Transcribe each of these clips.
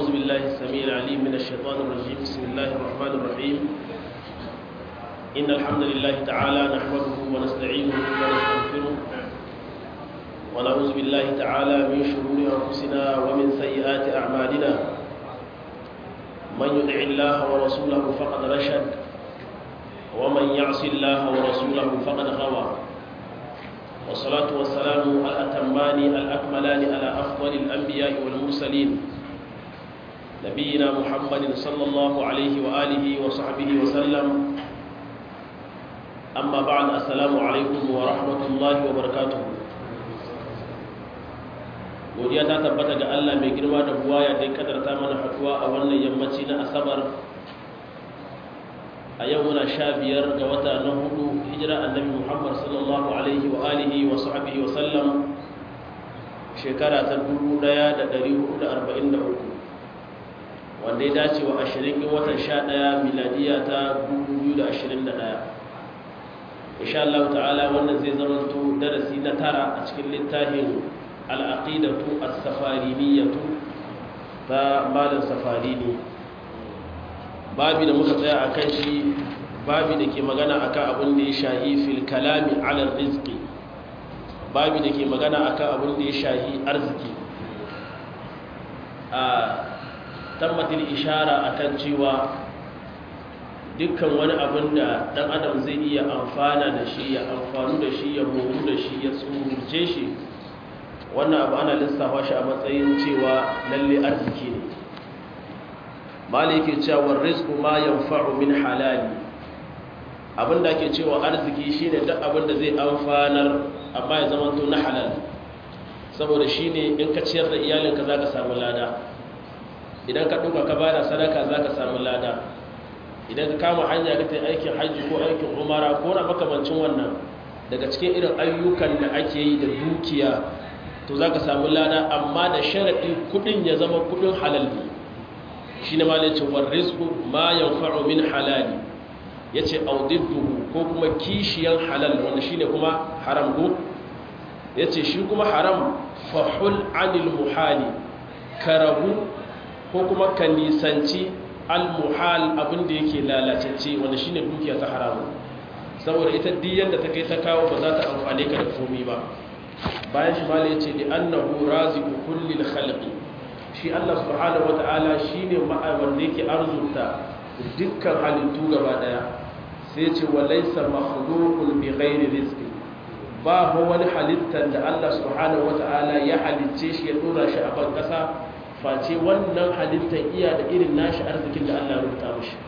أعوذ بالله السميع العليم من الشيطان الرجيم بسم الله الرحمن الرحيم إن الحمد لله تعالى نحمده ونستعينه ونستغفره ونعوذ بالله تعالى من شرور أنفسنا ومن سيئات أعمالنا من يطع الله ورسوله فقد رشد ومن يعص الله ورسوله فقد غوى والصلاة والسلام الأتمان الأكملان على أفضل الأنبياء والمرسلين نبينا محمد صلى الله عليه وآله وصحبه وسلم أما بعد السلام عليكم ورحمة الله وبركاته godiya ta tabbata ga Allah mai girma da buwaya da ya kadarta mana haduwa a wannan yammaci na asabar a yau muna sha biyar ga wata na hudu hijira annabi muhammad sallallahu alaihi wa alihi wa sahbihi wa sallam shekara ta 1443 wanda ya dace wa 20 ga watan 11 miladiya ta 2021 insha Allah ta'ala wannan zai zama to darasi na tara a cikin littafin al-aqidatu as-safariniyatu ta malam safarini babi da muka tsaya a kan shi babi da ke magana akan abin da ya shahi fil kalami ala rizqi babi da ke magana akan abin da ya shahi arziki a tammatin ishara akan cewa dukkan wani abin da dan adam zai iya amfana da shi ya amfanu da shi ya moru da shi ya tsurce shi wannan abu ana lissafa shi a matsayin cewa lalle arziki ne maliki cewa rizqu ma yanfa'u min halali abinda ake cewa arziki shine duk abinda zai amfanar amma ya zama to na halal saboda shine in ka ciyar da iyalinka zaka samu lada idan ka duka ka bada sadaka zaka samu lada idan ka kama hanya ka tayi aikin haji ko aikin umara ko na makamancin wannan daga cikin irin ayyukan da ake yi da dukiya to zaka samu lada amma da sharadi kudin ya zama kudin halal ne shi ne malin cewar rizku ma yanfa'u min halali ya ce audidduhu ko kuma kishiyan halal wanda shi ne kuma haram ko ya ce shi kuma haram fahul anil muhali karabu ko kuma ka nisanci al-muhal abinda yake lalacece wanda shi ne dukiya ta haramu saboda ita diyan da ta kai ta kawo ba za ta amfane ka da komi ba bayan shi malin ya ce li annahu raziqu kullil khalqi shi Allah subhanahu wata'ala shi ne wanda yake arzuta dukkan halittu gaba daya sai ce walaisa makhluqun bi ghairi rizqi ba ho wani halittar da Allah subhanahu wata'ala ya halicce shi ya dora shi a ban kasa face wannan halittar iya da irin nashi arzikin da Allah ya rubuta mishi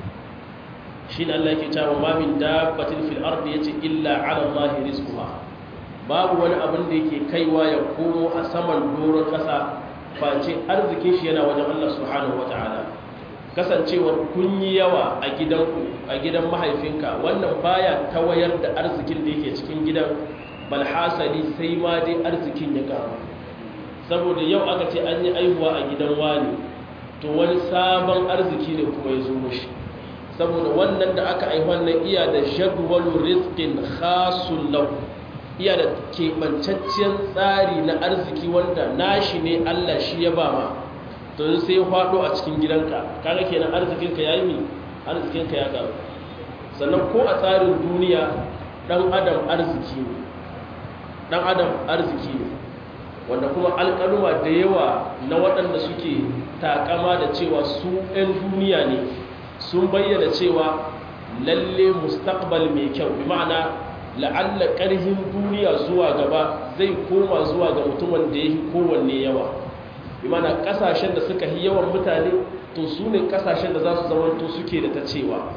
shi ne Allah yake cewa ma min dabbatin fil ardi yace illa 'ala Allah rizquha babu wani abin da yake kaiwa ya komo a saman doron kasa face arzikin shi yana wajen Allah subhanahu wata'ala kasancewar kun yi yawa a gidanku a gidan mahaifinka wannan baya tawayar da arzikin da yake cikin gidan balhasali sai ma dai arzikin ya karu saboda yau aka ce an yi aihuwa a gidan wani to wani sabon arziki ne kuma ya zo mushi saboda wannan da aka aihuwa nan iya da jadwalu rizqin khasul lahu iya da keɓancacciyar tsari na arziki wanda nashi ne Allah shi ya ba ma to sai ya faɗo a cikin gidanka kaga kenan arzikinka ya yi mi arzikinka ya ƙaru sannan ko a tsarin duniya ɗan adam arziki ne ɗan adam arziki ne wanda kuma alƙaluma da yawa na waɗanda suke takama da cewa su 'yan duniya ne sun bayyana cewa lalle mustaqbal mai kyau bi ma'ana la'alla ƙarhin duniya zuwa gaba zai koma zuwa ga mutumin da ya yi kowanne yawa imana ƙasashen da suka yi yawan mutane to su ne ƙasashen da za su zamanto suke da ta cewa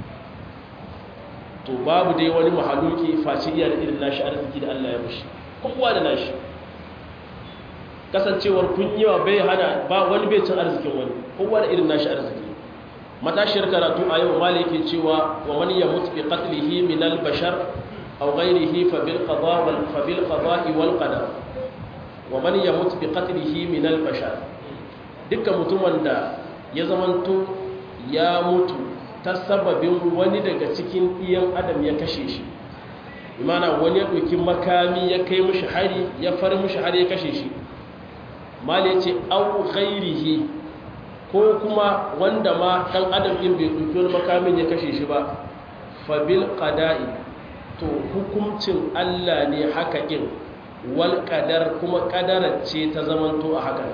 to babu dai wani mahaluki face iya da irin nashi arziki da Allah ya mushi kowa da nashi kasancewar kun yawa bai hana ba wani bai cin arzikin wani kowa da irin nashi arziki matashiyar karatu a yau maliki cewa wa man yamut bi qatlihi min al-bashar أو غيره فبالقضاء فبالقضاء والقدر ومن يموت بقتله من البشر dukkan mutumin da ya zamanto ya mutu ta sababin wani daga cikin iyan adam ya kashe shi imana wani ya ɗauki makami ya kai mushi hari ya far mushi hari ya kashe shi mali ce au ghairihi ko kuma wanda ma ɗan adam ɗin bai ɗauki wani makamin ya kashe shi ba fabil ƙada'i to hukuncin Allah ne haka ɗin wal ƙadar kuma ƙadarar ce ta zamanto a haka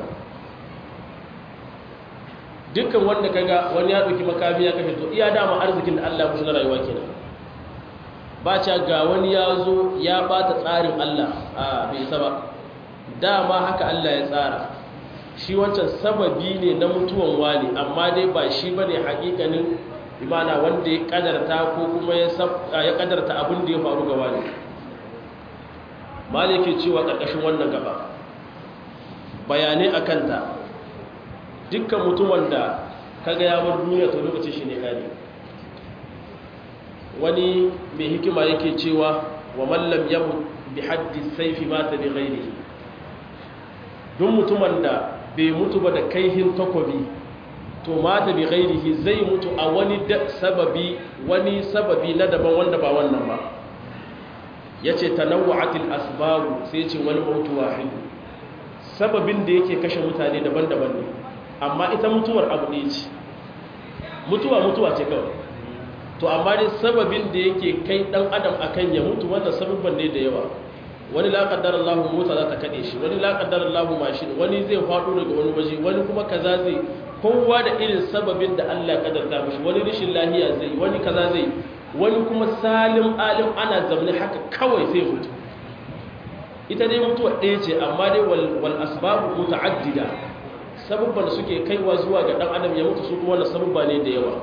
dukkan wanda kaga wani ya ɗauki makami ya kashe to iya dama arzikin da Allah mushi na rayuwa kenan ba ca ga wani ya zo ya bata tsarin Allah a bai isa ba dama haka Allah ya tsara shi wancan sababi ne na mutuwan wani amma dai ba shi bane hakikanin imana wanda ya kadarta ko kuma ya kadarta abin da ya faru ga wani maliki cewa karkashin wannan gaba bayanai akan ta dukkan mutumin da kaga ya bar duniya to lokacin shi ne kare wani mai hikima yake cewa wa mallam yamut bi haddi saifi mata bi ghairihi duk mutumin da bai mutu ba da kaihin takobi to mata bi ghairihi zai mutu a wani sababi wani sababi na daban wanda ba wannan ba yace tanawwa'atil asbabu sai ce wani mautu wahid sababin da yake kashe mutane daban-daban ne amma ita mutuwar abu ne ce mutuwa mutuwa ce kawai to amma dai sababin da yake kai dan adam akan ya mutu wannan sababban ne da yawa wani la qaddara Allah mota za ta kade shi wani la qaddara Allah mashin wani zai fado daga wani waje wani kuma kaza zai kowa da irin sababin da Allah ya kaddarta mishi wani rishin lahiya zai wani kaza zai wani kuma salim alim ana zamne haka kawai sai mutu ita dai mutuwa ɗaya ce amma dai wal asbabu muta'addida sababban da suke kaiwa zuwa ga dan adam ya mutu su kuma wannan sababba ne da yawa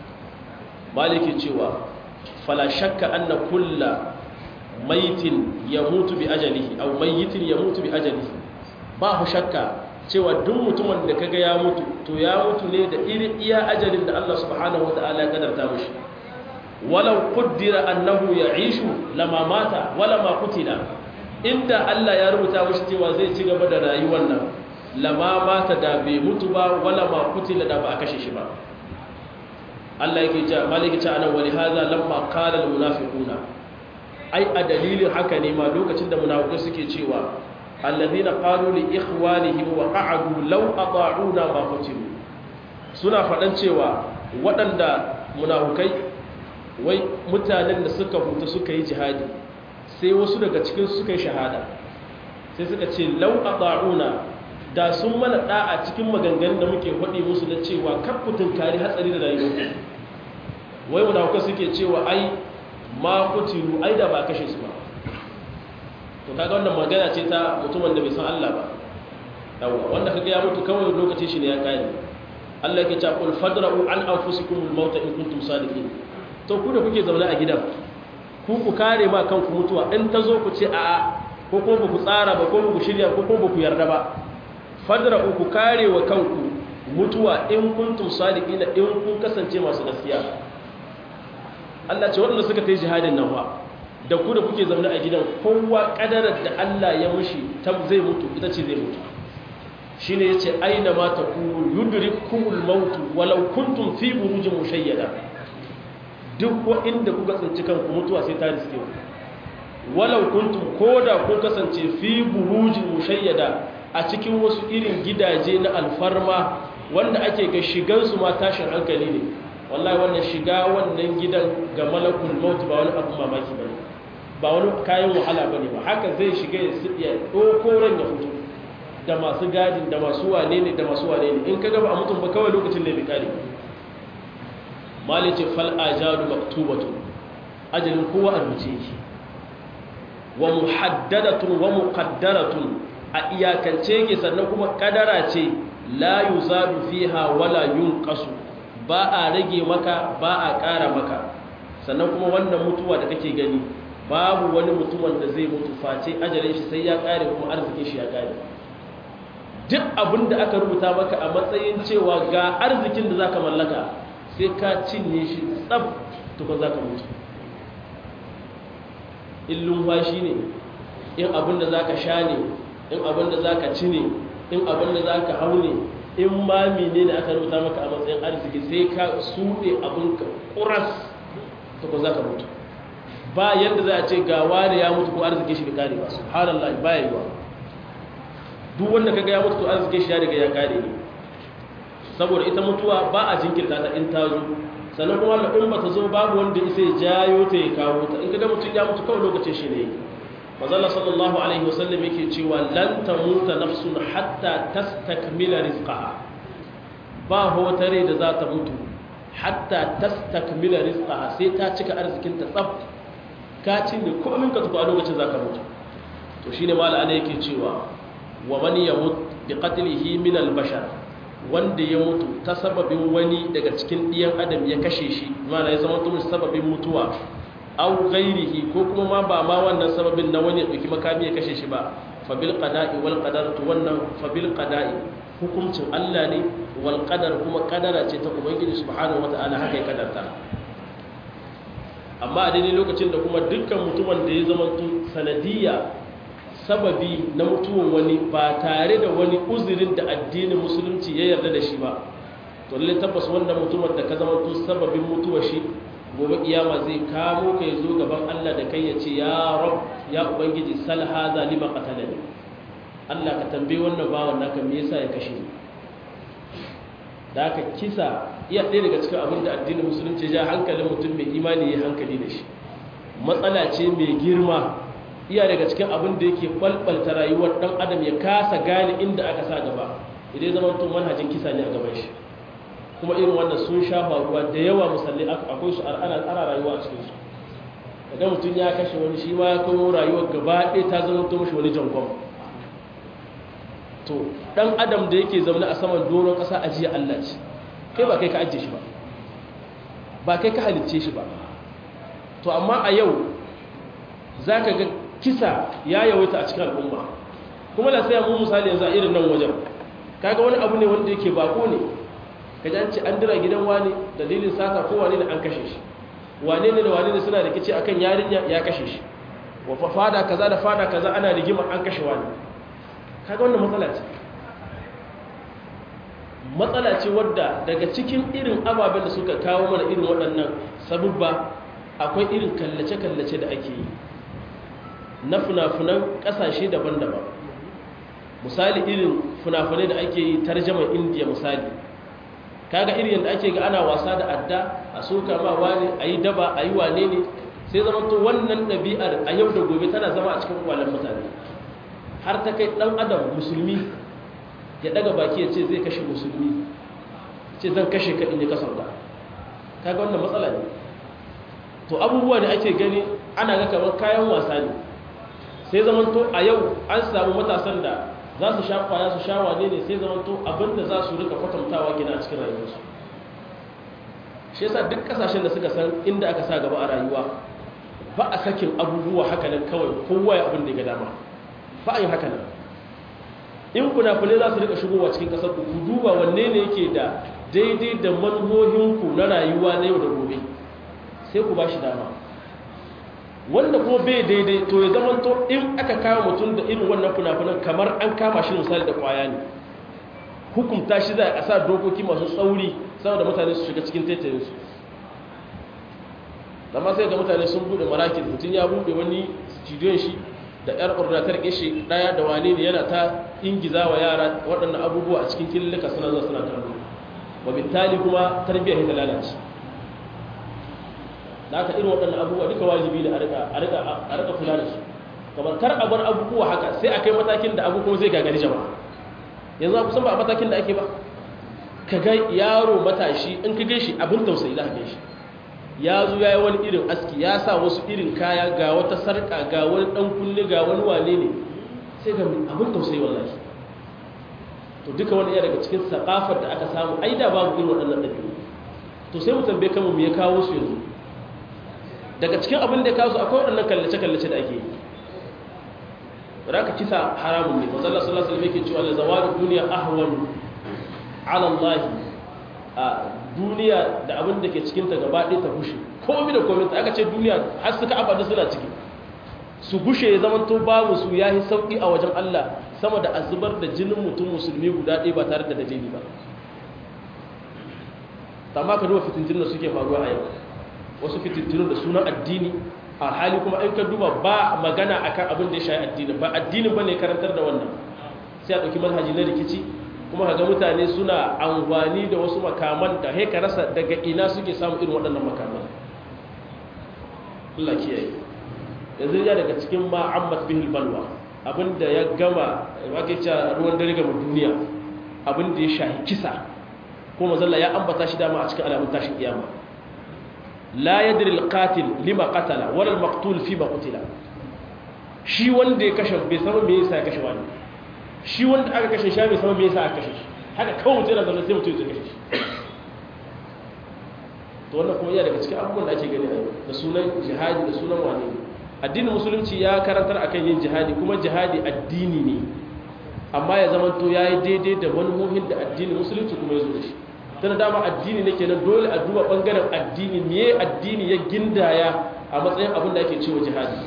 maliki cewa fala shakka anna kulla maitin yamutu bi ajalihi aw mayitin yamutu bi ajalihi ba ku shakka cewa duk mutumin da kaga ya mutu to ya mutu ne da irin iya ajalin da Allah subhanahu wataala ya kadarta mishi walau qaddara annahu ya'ishu lama mata wala ma qutila inda Allah ya rubuta mishi cewa zai ci gaba da rayuwar nan lama mata da bai mutu ba wala ma qutila da ba a kashe shi ba Allah yake ce maliki ce anan wali hadha lamma qala al munafiquna ai a dalilin haka ne ma lokacin da munafiqai suke cewa alladhina qalu li ikhwanihim wa qa'adu law ata'una ma qutilu suna fadan cewa waɗanda munafikai wai mutanen da suka huta suka yi jihadi sai wasu daga cikin su suka yi shahada sai suka ce law ata'una da sun mana da'a cikin maganganun da muke faɗi musu na cewa kakkutun kari hatsari da rayuwa wai munafuka suke cewa ai ma kutilu ai da ba kashe su ba to kaga wannan magana ce ta mutumin da bai san Allah ba yawa wanda kaga ya mutu kawai lokacin shi ne ya kare Allah yake cewa qul fadra'u an anfusikum al-maut in kuntum sadiqin to ku da kuke zaune a gidan ku ku kare ma kanku mutuwa in ta zo ku ce a'a ko kuma ba ku tsara ba ko ba ku shirya ko kuma ba ku yarda ba fadra'u ku kare wa kanku mutuwa in kuntum sadiqina in kun kasance masu gaskiya Allah ce waɗanda suka ta yi jihadin nan ba da ku da kuke zaune a gidan kowa ƙadarar da Allah ya mushi ta zai mutu ita ce zai mutu shi ne ya ce aina ma ta ku yudiri kumul mautu walau kuntum fi burujin mushayyada duk wa inda kuka tsinci kanku mutuwa sai ta riske ku walau kuntum ko da kun kasance fi burujin mushayyada a cikin wasu irin gidaje na alfarma wanda ake ga shigansu ma tashin hankali ne wallahi wannan shiga wannan gidan ga malakul maut ba wani abu mamaki bane ba wani kayan wahala bane ba haka zai shiga ya tsiya doko ran ya fito da masu gadin da masu wane ne da masu wane ne in ka gaba a mutum ba kawai lokacin da bai kare malice fal ajadu maktubatu ajalin kowa a rubuce yake wa muhaddadatun wa muqaddaratun a iyakance yake sannan kuma kadara ce la yuzadu fiha wala yunqasu ba a rage maka ba a ƙara maka sannan kuma wannan mutuwa da kake gani babu wani mutumin da zai mutu face ajalin shi sai ya ƙare kuma arzikin shi ya ƙare duk abin da aka rubuta maka a matsayin cewa ga arzikin da zaka mallaka sai ka cinye shi tsab tukun zaka mutu in lumfashi ne in abin da zaka sha ne in abin da zaka ci ne in abin da zaka hau ne in ma mene ne aka rubuta maka a matsayin arziki sai ka suɗe abinka ƙuras ta ko za ka mutu ba yadda za a ce ga wani ya mutu ko arziki shi bai kare ba su halallah ba ya yi wa duk wanda kaga ya mutu to arziki shi ya riga ya kare ne saboda ita mutuwa ba a jinkirta ta in ta zo sannan kuma da in ba ta zo babu wanda isa ya jayo ta ya kawo ta in ka ga mutum ya mutu kawai lokacin shi ne mazalla sallallahu alaihi wasallam yake cewa lan tamuta nafsun hatta tastakmila rizqaha ba wata rai da za ta mutu hatta tastakmila rizqaha sai ta cika arzikin ta tsaf ka cinye komai ka tafi a lokacin zaka mutu to shine mala ana yake cewa wa man yamut bi qatlihi min al bashar wanda ya mutu ta sababin wani daga cikin ɗiyan adam ya kashe shi mana ya zama tun sababin mutuwa au ghairihi ko kuma ma ba ma wannan sababin na wani ya ɗauki makami ya kashe shi ba fabil qada'i wal qadar to wannan fabil qada'i hukuncin Allah ne wal qadar kuma kadara ce ta ubangiji subhanahu wataala haka ya kadarta amma a daidai lokacin da kuma dukkan mutumin da ya zama sanadiyya sababi na mutuwan wani ba tare da wani uzurin da addinin musulunci ya yarda da shi ba to lalle tabbas wannan mutumin da ka zama to sababin mutuwa shi gobe kiyama zai kamo ka zo gaban Allah da kai ya ce ya rab ya ubangiji sal hadha lima qatalani Allah ka tambaye wannan bawan naka me yasa ya kashe ni da aka kisa iya ɗaya daga cikin abin da addinin musulunci ya hankalin mutum mai imani ya hankali da shi matsala ce mai girma iya daga cikin abin da yake kwalkwalta rayuwar dan adam ya kasa gane inda aka sa gaba idan zama tun manhajin kisa ne a gaban shi kuma irin wannan sun sha faruwa da yawa musalli akwai su ana ana rayuwa a cikin su daga mutum ya kashe wani shi ma ya kawo rayuwar gaba ɗaya ta zama to mashi wani jangon to dan adam da yake zaune a saman doron ƙasa ajiya Allah ce kai ba kai ka ajiye shi ba ba kai ka halicce shi ba to amma a yau za ka ga kisa ya yawaita a cikin al'umma kuma da sai mu misali yanzu a irin nan wajen kaga wani abu ne wanda yake bako ne ka ji ce an dira gidan wani dalilin sata ko wane ne an kashe shi wane ne da wane ne suna rikici akan yarinya ya kashe shi wa fada kaza da fada kaza ana rigima an kashe wani kaga wannan matsala ce matsala ce wadda daga cikin irin ababen da suka kawo mana irin waɗannan sabubba akwai irin kallace-kallace da ake yi na funafunan ƙasashe daban-daban misali irin funafunai da ake yi tarjaman indiya misali kaga irin yadda ake ga ana wasa da adda a soka ma wani a yi daba a yi wane ne sai zama to wannan ɗabi'ar a yau da gobe tana zama a cikin kwallon mutane har ta kai ɗan adam musulmi ya ɗaga baki ya ce zai kashe musulmi ce zan kashe ka in yi kasar da kaga wannan matsala ne to abubuwa da ake gani ana ga kamar kayan wasa ne sai zaman to a yau an samu matasan da za su sha kwaya su sha wane ne sai zaman to abinda za su rika kwatantawa gina a cikin rayuwarsu shi yasa duk kasashen da suka san inda aka sa gaba a rayuwa ba a sakin abubuwa haka nan kawai kowa ya abin da ya ga dama ba a yi haka nan in kuna-kunai za su rika shigowa cikin kasar ku duba wanne ne yake da daidai da manhohinku na rayuwa na yau da gobe sai ku ba shi dama wanda kuma bai daidai to ya zama to in aka kama mutum da irin wannan funafunan kamar an kama shi misali da kwaya ne hukumta shi za a sa dokoki masu tsauri saboda mutane su shiga cikin taitayinsu amma sai ga mutane sun bude marakin mutum ya bude wani studiyon shi da yar ordinatar kishi daya da wane ne yana ta ingiza wa yara waɗannan abubuwa a cikin kililika suna zuwa suna kallo wa bitali kuma tarbiyyar ta lalace da aka irin waɗannan abubuwa duka wajibi ne a rika kula da su kamar kar a bar abubuwa haka sai a kai matakin da abu kuma zai gagari jama'a yanzu a kusan ba a matakin da ake ba ka ga yaro matashi in ka gaishe abin tausayi za ka gaishe ya zo ya yi wani irin aski ya sa wasu irin kaya ga wata sarƙa ga wani ɗan kunne ga wani wane ne sai ga abin tausayi wallahi to duka wani iya daga cikin saƙafar da aka samu ai da babu irin waɗannan ɗabi'u to sai mu tambaye kanmu me ya kawo su yanzu daga cikin abin da ya kawo su akwai waɗannan kallace-kallace da ake yi raka kisa haramun ne mazalla sallallahu alaihi wasallam yake cewa la zawaru duniya ahwan ala Allah a duniya da abin da ke cikin ta gaba ɗaya ta gushe komai da komai aka ce duniya har suka abada suna ciki su gushe ya zama to babu su yayi sauki a wajen Allah sama da azubar da jinin mutum musulmi guda ɗaya ba tare da dalili ba amma ka duba fitintinin da suke faruwa a yau wasu fitintinu da sunan addini a hali kuma in ka duba ba magana akan abin da ya shayi addini ba addinin ba ne karantar da wannan sai a ɗauki manhaji na rikici kuma kaga mutane suna amfani da wasu makaman da haika rasa daga ina suke samun irin waɗannan makaman Allah kiyaye yanzu ya daga cikin ma ammat bihil balwa abinda ya gama wake cewa ruwan dare ga duniya abinda ya shahi kisa kuma zalla ya ambata shi dama a cikin alamun tashin kiyama la yadri alqatil lima qatala wala almaqtul fi ma qutila shi wanda ya kashe bai san me yasa ya kashe wani shi wanda aka kashe shi bai san me yasa aka kashe shi haka kawai mutum yana zaune sai mutum ya kashe shi to wannan kuma yana daga cikin abubuwan da ake gani a yau da sunan jihadi da sunan wane ne addinin musulunci ya karantar akan yin jihadi kuma jihadi addini ne amma ya zama to yayi daidai da manufofin da addinin musulunci kuma ya zo da shi tana dama addini ne kenan dole a duba bangaren addini me addini ya gindaya a matsayin abin da ake cewa jihadi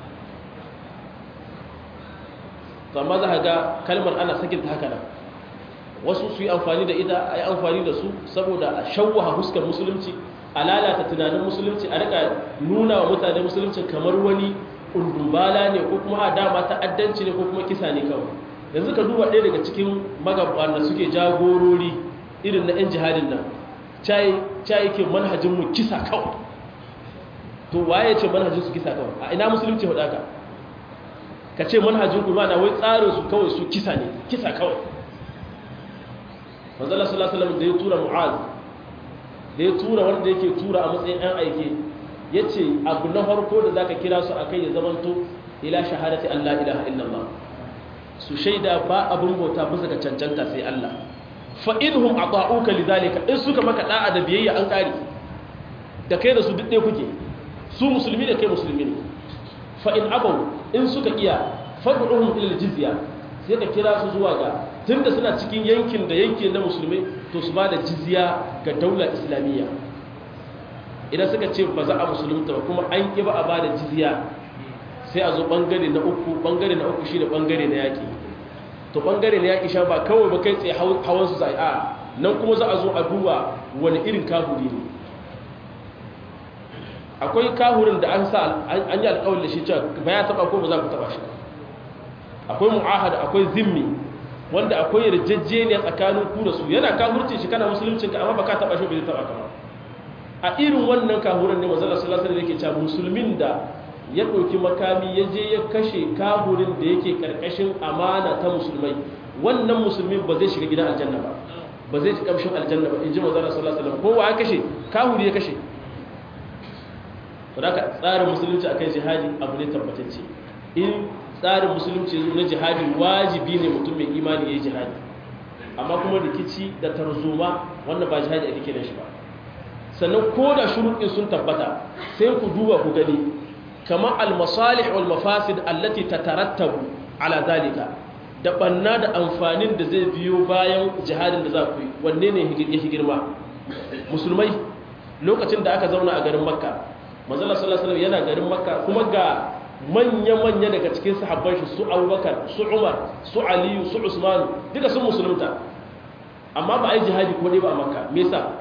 to amma za ka ga kalmar ana sakin ta haka nan wasu su yi amfani da ita a yi amfani da su saboda a shawwaha huskar musulunci a lalata tunanin musulunci a rika nuna wa mutane musulunci kamar wani undumbala ne ko kuma a dama ta'addanci ne ko kuma kisa ne kawai yanzu ka duba ɗaya daga cikin magabata da suke jagorori irin na 'yan jihadin nan cayi ke manhajinmu kisa kawai to waye ce manhajin su kisa kawai a ina musulunci hudu ka ka ce manhajin ku na wai tsarin su kawai su kisa ne kisa kawai manzala sallallahu alaihi da ya tura mu'az da ya tura wanda yake tura a matsayin ɗan aike ya ce abu na farko da zaka kira su akai ya zamanto ila shahadati Allah ilaha illallah su shaida ba abin bauta bisa ga cancanta sai Allah fa inhum ata'uka lidhalika in suka maka da'a da biyayya an kare da kai da su duk ɗaya kuke su musulmi da kai musulmi ne fa in abaw in suka iya fad'uhum ila jizya sai ka kira su zuwa ga tunda suna cikin yankin da yankin na musulmai to su ba da jizya ga daular islamiyya idan suka ce ba za a musulunta ba kuma an ƙi ba a ba da jizya sai a zo ɓangare na uku ɓangare na uku shi da ɓangare na yaƙi to ɓangare na yaƙi sha ba kawai ba kai tsaye hawan su zai a nan kuma za a zo a duba wani irin kahuri ne akwai kahurin da an sa an yi alƙawar da shi cewa ba ya taɓa ko ba za ku taɓa shi akwai mu'ahada akwai zimmi wanda akwai yarjejeniya tsakanin ku da su yana kahurcin shi kana musuluncin ka amma ba ka taɓa shi ba zai taɓa ka ba a irin wannan kahurin ne manzala sallallahu alaihi yake cewa musulmin da ya ɗauki makami ya je ya kashe kahurin da yake karkashin amana ta musulmai wannan musulmin ba zai shiga gidan aljanna ba ba zai ci kamshin aljanna ba in ji manzala sallallahu alaihi wasallam kowa ya kashe kahuri ya kashe to da tsarin musulunci akan jihadi abu ne tabbatacce in tsarin musulunci na jihadi wajibi ne mutum mai imani ya yi jihadi amma kuma rikici da tarzoma wannan ba jihadi ake kiran shi ba sannan ko da shuruɗin sun tabbata sai ku duba ku gani kamar almasalih wal mafasid allati tatarattabu ala zalika da banna da amfanin da zai biyo bayan jihadin da za ku yi wanne ne ya girma musulmai lokacin da aka zauna a garin makka manzala sallallahu alaihi yana garin makka kuma ga manya-manya daga cikin sahabban shi su abubakar su umar su aliyu su usmanu duka sun musulunta amma ba a yi jihadi ko ne ba a makka me yasa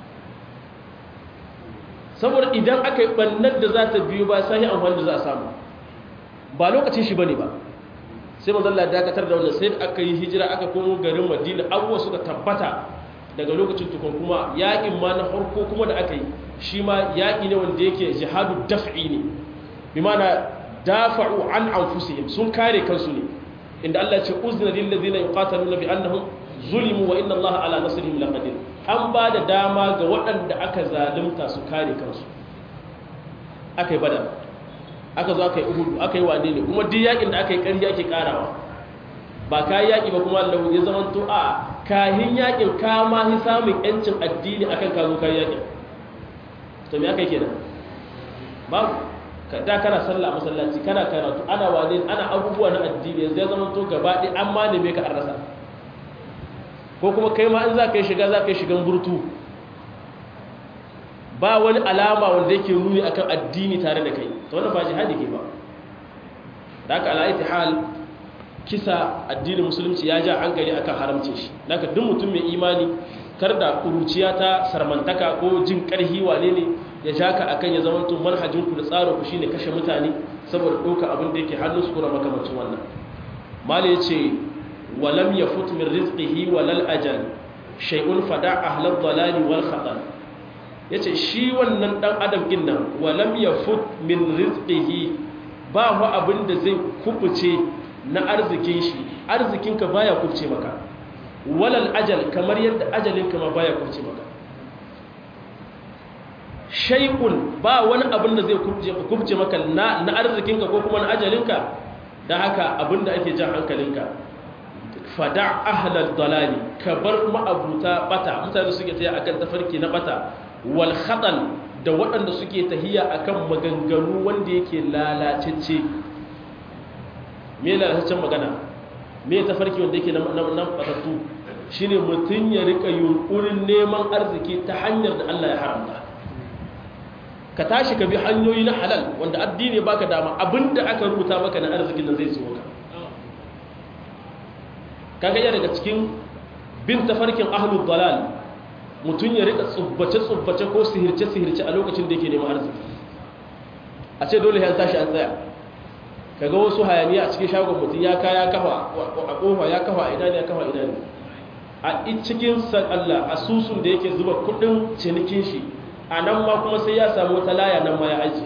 saboda idan aka yi ɓannar da za ta biyu ba sai amfani da za a samu ba lokacin shi ba ne ba sai mazalla dakatar da wannan sai aka yi hijira aka komo garin madina abubuwa suka tabbata daga lokacin tukun kuma yaƙin ma na farko kuma da aka yi shi ma yaƙi ne wanda yake jihadu daf'i ne bi mana dafa'u an anfusihim sun kare kansu ne inda Allah ya ce uzna lil ladina yuqataluna bi annahum zulimu wa inna Allah ala nasrihim laqadir an ba da dama ga waɗanda aka zalunta su kare kansu aka yi badar aka zo aka yi uhudu aka yi wane ne kuma duk yakin da aka yi ƙarfi ake ƙarawa ba ka yi yaƙi ba kuma Allah ya zama to a kahin yakin ka ma hi samun yancin addini akan ka zo ka yi yakin to me aka yi kenan babu da kana sallah masallaci kana karatu ana wane ana abubuwa na addini yanzu ya zama to gaba ɗaya an ma neme ka an rasa ko kuma kai ma in za ka yi shiga za ka yi shigan burtu ba wani alama wanda yake nuni akan addini tare da kai ta wannan ba jihadi ke ba da aka ala'aiti hal kisa addinin musulunci ya ja hankali akan haramce shi da duk mutum mai imani kar da kuruciya ta sarmantaka ko jin karhi wane ne ya ja ka akan ya zama tun manhajin ku da tsarin ku shine kashe mutane saboda ɗauka abin da yake hannun su kuna makamancin wannan mala ya ce wa lam yafut min rizqihi wa lal ajal shay'un fada ahlal dalali wal khatar yace shi wannan dan adam din nan wa lam yafut min rizqihi ba hu abin da zai kubuce na arzikin shi arzikinka baya kubuce maka walal ajal kamar yadda ajalinka ma baya kubuce maka shay'un ba wani abin da zai kubuce maka na na arzikinka ko kuma na ajalinka dan haka abin da ake jan hankalinka fada ahlal dalali ka bar ma'abuta bata mutane suke taya akan tafarki na bata wal khatal da waɗanda suke tahiya akan maganganu wanda yake lalacecce me lalataccen magana me tafarki wanda yake nan batattu shine mutum ya rika yunkurin neman arziki ta hanyar da Allah ya haramta ka tashi ka bi hanyoyi na halal wanda addini baka dama abinda aka rubuta maka na arzikin nan zai zo ka kaga ya daga cikin bin tafarkin ahlul dalal mutum ya rika tsubbace-tsubbace ko sihirce-sihirce a lokacin da yake neman arziki a ce dole ya tashi an tsaya kaga wasu hayaniya a cikin shagon mutum ya kaya kafa a kofa ya kafa a ina ne ya kafa ina ne a cikin san Allah asusun da yake zuba kudin cinikin shi a nan ma kuma sai ya samu wata laya nan ma ya aji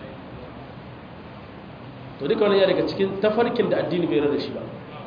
to duka wani ya daga cikin tafarkin da addini bai rada shi ba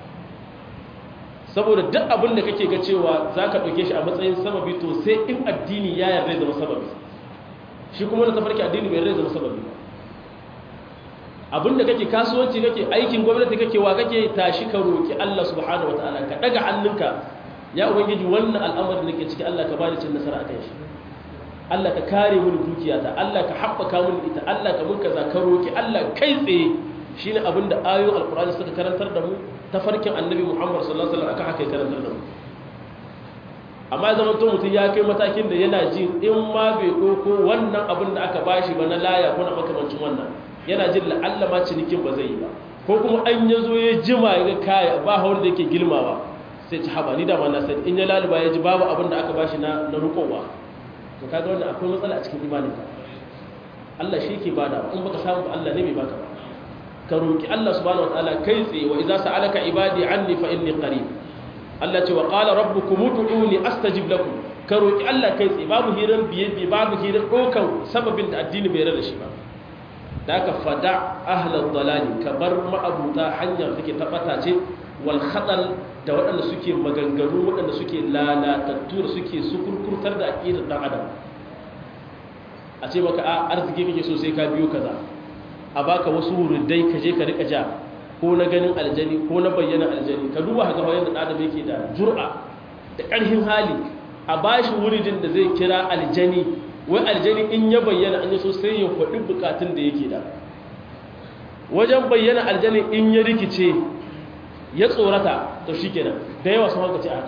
saboda duk abin da kake ga cewa za ka ɗauke shi a matsayin sababi to sai in addini ya yarda zama sababi shi kuma na tafarki addini bai yarda zama sababi ba abin da kake kasuwanci kake aikin gwamnati kake wa kake tashi ka roki Allah subhanahu wataala ka daga hannunka ya ubangiji wannan al'amarin da ke ciki Allah ka bani cin nasara akan shi Allah ka kare mini dukiyata Allah ka haɓaka mini ita Allah ka mun kaza ka roki Allah kai tsaye shine abin da ayoyin alqur'ani suka karantar da mu tafarkin annabi Muhammad sallallahu alaihi wasallam aka haka ya karantar da mu amma ya zama to mutum ya kai matakin da yana jin in ma bai ɗauko wannan abin da aka bashi ba na laya ko na makamancin wannan yana jin la'alla ma cinikin ba zai yi ba ko kuma an ya zo ya jima ya ga kaya ba hawan da yake girmawa sai ci haba ni da ma na sani in ya laluba ya ji babu abin da aka bashi na na rukowa to kaga wannan akwai matsala a cikin imaninka Allah shi ke bada in baka samu ba Allah ne bai baka ba ka roki Allah subhanahu wataala kai tsaye wa idza sa'alaka ibadi anni fa inni qarib Allah ce wa qala rabbukum ud'uni astajib lakum ka roki Allah kai tsaye babu hirar biye biye babu hirar dokan sababin da addini bai rada shi ba da aka fada ahlal dalali ka bar ma'abuta hanyar take tabbata ce wal khatal da waɗanda suke maganganu waɗanda suke lalatattu da suke sukurkurtar da aqidar dan adam a ce maka a arziki kake so sai ka biyo kaza a baka wasu wurudai ka je ka rika ja ko na ganin aljani ko na bayyana aljani ka duba haka bayan da adam yake da jur'a da ƙarfin hali a bashi wuridin da zai kira aljani wai aljani in ya bayyana an yi so sai ya faɗi bukatun da yake da wajen bayyana aljani in ya rikice ya tsorata to shi kenan da yawa sun haukace a haka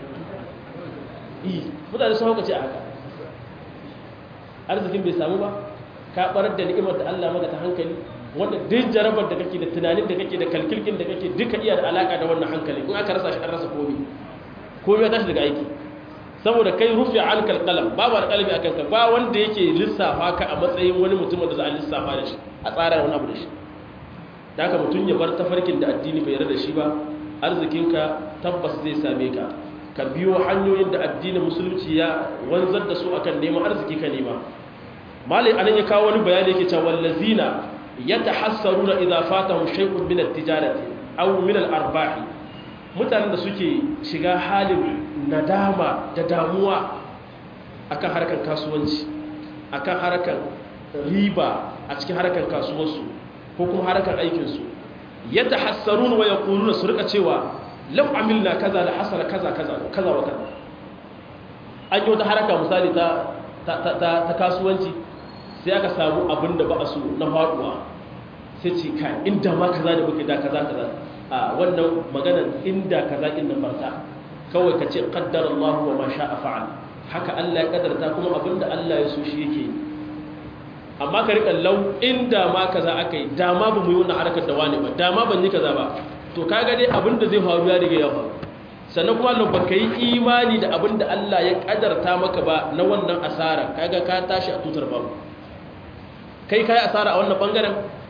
yi mutane sun haukace a haka arzikin bai samu ba ka barar da ni'imar da Allah maka ta hankali wanda duk jarabar da kake da tunanin da kake da kalkilkin da kake duka iya da alaka da wannan hankali in aka rasa shi an rasa komai komai ya tashi daga aiki saboda kai rufe an kalkalam babu alƙalami a kanka ba wanda yake lissafa ka a matsayin wani mutum da za a lissafa da shi a tsara wani abu da shi da haka mutum ya bar tafarkin da addini bai yarda da shi ba arzikinka tabbas zai same ka ka biyo hanyoyin da addinin musulunci ya wanzar da su akan neman arziki ka nema malai anan ya kawo wani bayani yake cewa wallazina yatahassaruna idza fatahum shay'un min at-tijarati aw min al-arbah mutanen da suke shiga halin nadama da damuwa akan harkar kasuwanci akan harkar riba a cikin harkar kasuwarsu ko kuma harkar aikinsu yadda hassarun wa yaquluna su rika cewa law amilna kaza la hasala kaza kaza kaza wa kaza an yi wata haraka misali ta ta kasuwanci sai aka samu abin da ba a so na faduwa sai ce kai inda ma kaza da muke da kaza kaza a wannan maganar inda kaza inda farta kawai ka ce qaddara Allah wa ma sha'a fa'al haka Allah ya kaddarta kuma abinda Allah ya so shi yake amma ka rika lau inda ma kaza akai dama ba mu yi wannan harkar da wani ba dama ban yi kaza ba to kaga dai abinda zai faru ya riga ya faru sannan kuma Allah baka yi imani da abinda Allah ya kaddarta maka ba na wannan asara kaga ka tashi a tutar babu kai kai asara a wannan bangaren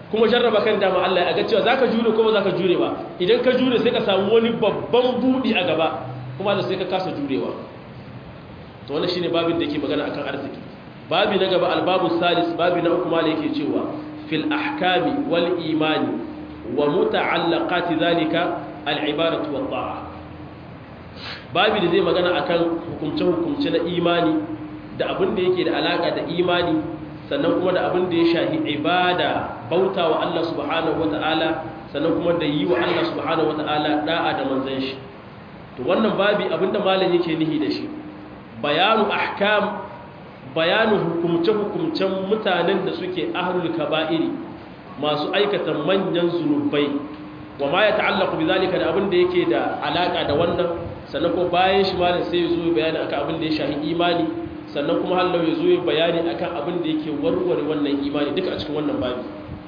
kuma jarraba kan dama Allah ya ga cewa zaka jure ko ba zaka jure ba idan ka jure sai ka samu wani babban budi a gaba kuma da sai ka kasa jurewa to wannan shine babin da yake magana akan arziki babi na gaba albabu salis babi na uku mala yake cewa fil ahkami wal imani wa muta'allaqati zalika al ibadatu wat ta'a babi da zai magana akan hukumce hukumce na imani da abin da yake da alaka da imani sannan kuma da abin da ya shahi ibada bauta wa Allah subhanahu wata'ala sannan kuma da yi wa Allah subhanahu wata'ala da'a da manzon shi to wannan babi abinda malam yake nihi da shi bayanu ahkam bayanu hukumce hukumcen mutanen da suke ahlul kaba'iri masu aikata manyan zunubai wa ma ya ta'allaqu bizalika da abin da yake da alaka da wannan sannan kuma bayan shi malam sai ya zo bayani akan abin da ya shahi imani sannan kuma hallau ya zo ya bayani akan abin da yake warware wannan imani duka a cikin wannan babi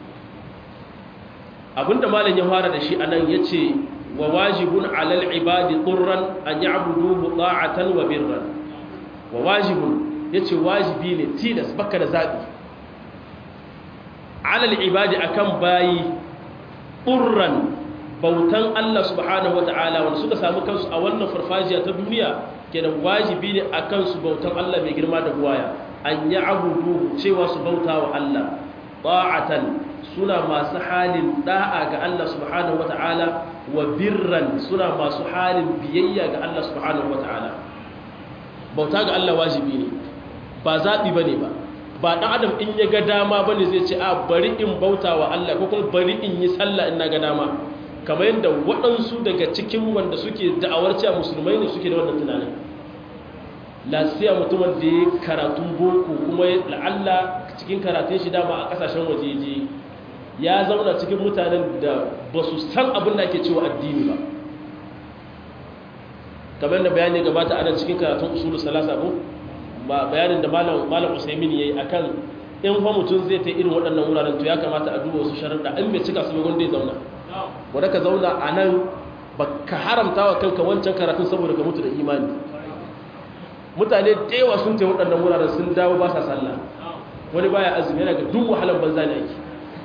abinda malam ya fara da shi anan yace wa wajibun alal ibadi qurran an ya'buduhu ta'atan wa birran wa wajibun yace wajibi ne tilas baka da zabi alal ibadi akan bayi qurran bautan Allah subhanahu wata'ala wanda suka samu kansu a wannan farfajiya ta duniya kenan wajibi ne akan su bautan Allah mai girma da buwaya an ya'budu cewa su bauta wa Allah ta'atan suna masu halin da'a ga Allah subhanahu wata'ala wa birran suna masu halin biyayya ga Allah subhanahu wata'ala bauta ga Allah wajibi ne ba zaɓi ba ne ba ba ɗan adam in ya ga dama ba ne zai ce a bari in bauta wa Allah ko kuma bari in yi sallah in na ga dama kamar yadda waɗansu daga cikin wanda suke da'awar cewa musulmai ne suke da wannan tunanin lasiya mutumin da ya karatun boko kuma la'alla cikin karatun shi dama a ƙasashen waje je ya zauna cikin mutanen da ba su san abin da ake cewa addini ba kamar da bayani gabata ana cikin karatun usulu salasa ko ba bayanin da malam malam usaimin yayi akan in fa mutum zai ta irin waɗannan wuraren to ya kamata a duba wasu sharuɗa in bai cika su ba wanda ya zauna wanda ka zauna a nan ba ka haramta wa kanka wancan karatun saboda ka mutu da imani mutane da yawa sun ta waɗannan wuraren sun dawo ba sa sallah wani baya azumi yana ga duk wahalar banza ne ake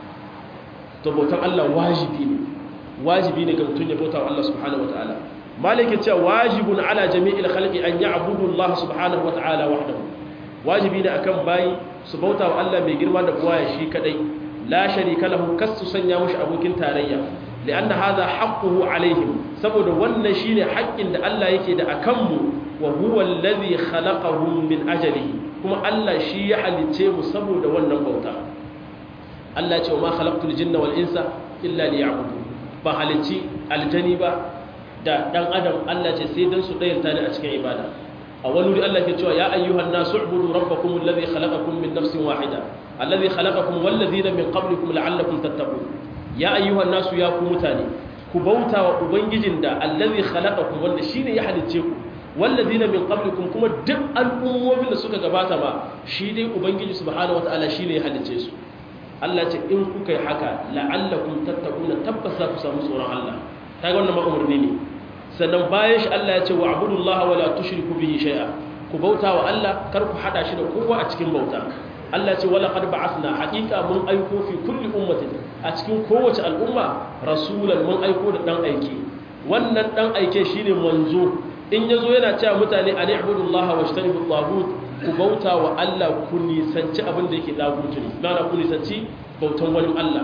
to bautan Allah wajibi ne wajibi ne ga mutum ya bauta wa Allah subhanahu wataala malikin cewa wajibun ala jami'il khalqi an ya'budu Allah subhanahu wataala wahdahu wajibi ne akan bayi su bauta wa Allah mai girma da buwaya shi kadai la sharika lahu kasu sanya mushi abokin tarayya lianna hadha haqquhu alaihim saboda wannan shine haƙƙin da Allah yake da akan mu wa huwa alladhi khalaqahum min ajalihi kuma Allah shi ya halice mu saboda wannan bauta Allah ce wa ma khalaqtul jinna wal insa illa liya'budun ba halici aljani ba da dan adam Allah ce sai dan su dayanta ne a cikin ibada a wani wuri Allah ke cewa ya ayyuhan nasu ubudu rabbakum alladhi khalaqakum min nafsin wahida alladhi khalaqakum wal ladhina min qablikum la'allakum tattaqun ya ayyuhan nasu ya ku mutane ku bauta wa ubangijin da alladhi khalaqakum wanda shine ya halicce ku wal ladhina min qablikum kuma duk al'ummomin da suka gabata ma shi dai ubangiji subhanahu wataala shine ya halicce su Allah ce in kuka yi haka la'allakum tattaquna tabbas za ku samu tsoron Allah kaga wannan ma umurni ne sannan bayan shi Allah ya ce wa abudullaha wa la tushriku bihi shay'a ku bauta wa Allah kar ku hada shi da kowa a cikin bauta Allah ya ce wala qad ba'athna haqiqa mun aiko fi kulli ummatin a cikin kowace al'umma rasulan mun aiko da dan aike wannan dan aike shine manzo in yazo yana cewa mutane an ibudullaha wa ishtanibu tagut ku bauta wa Allah ku nisanci abin da yake dagutu ne na ku nisanci bautan wani Allah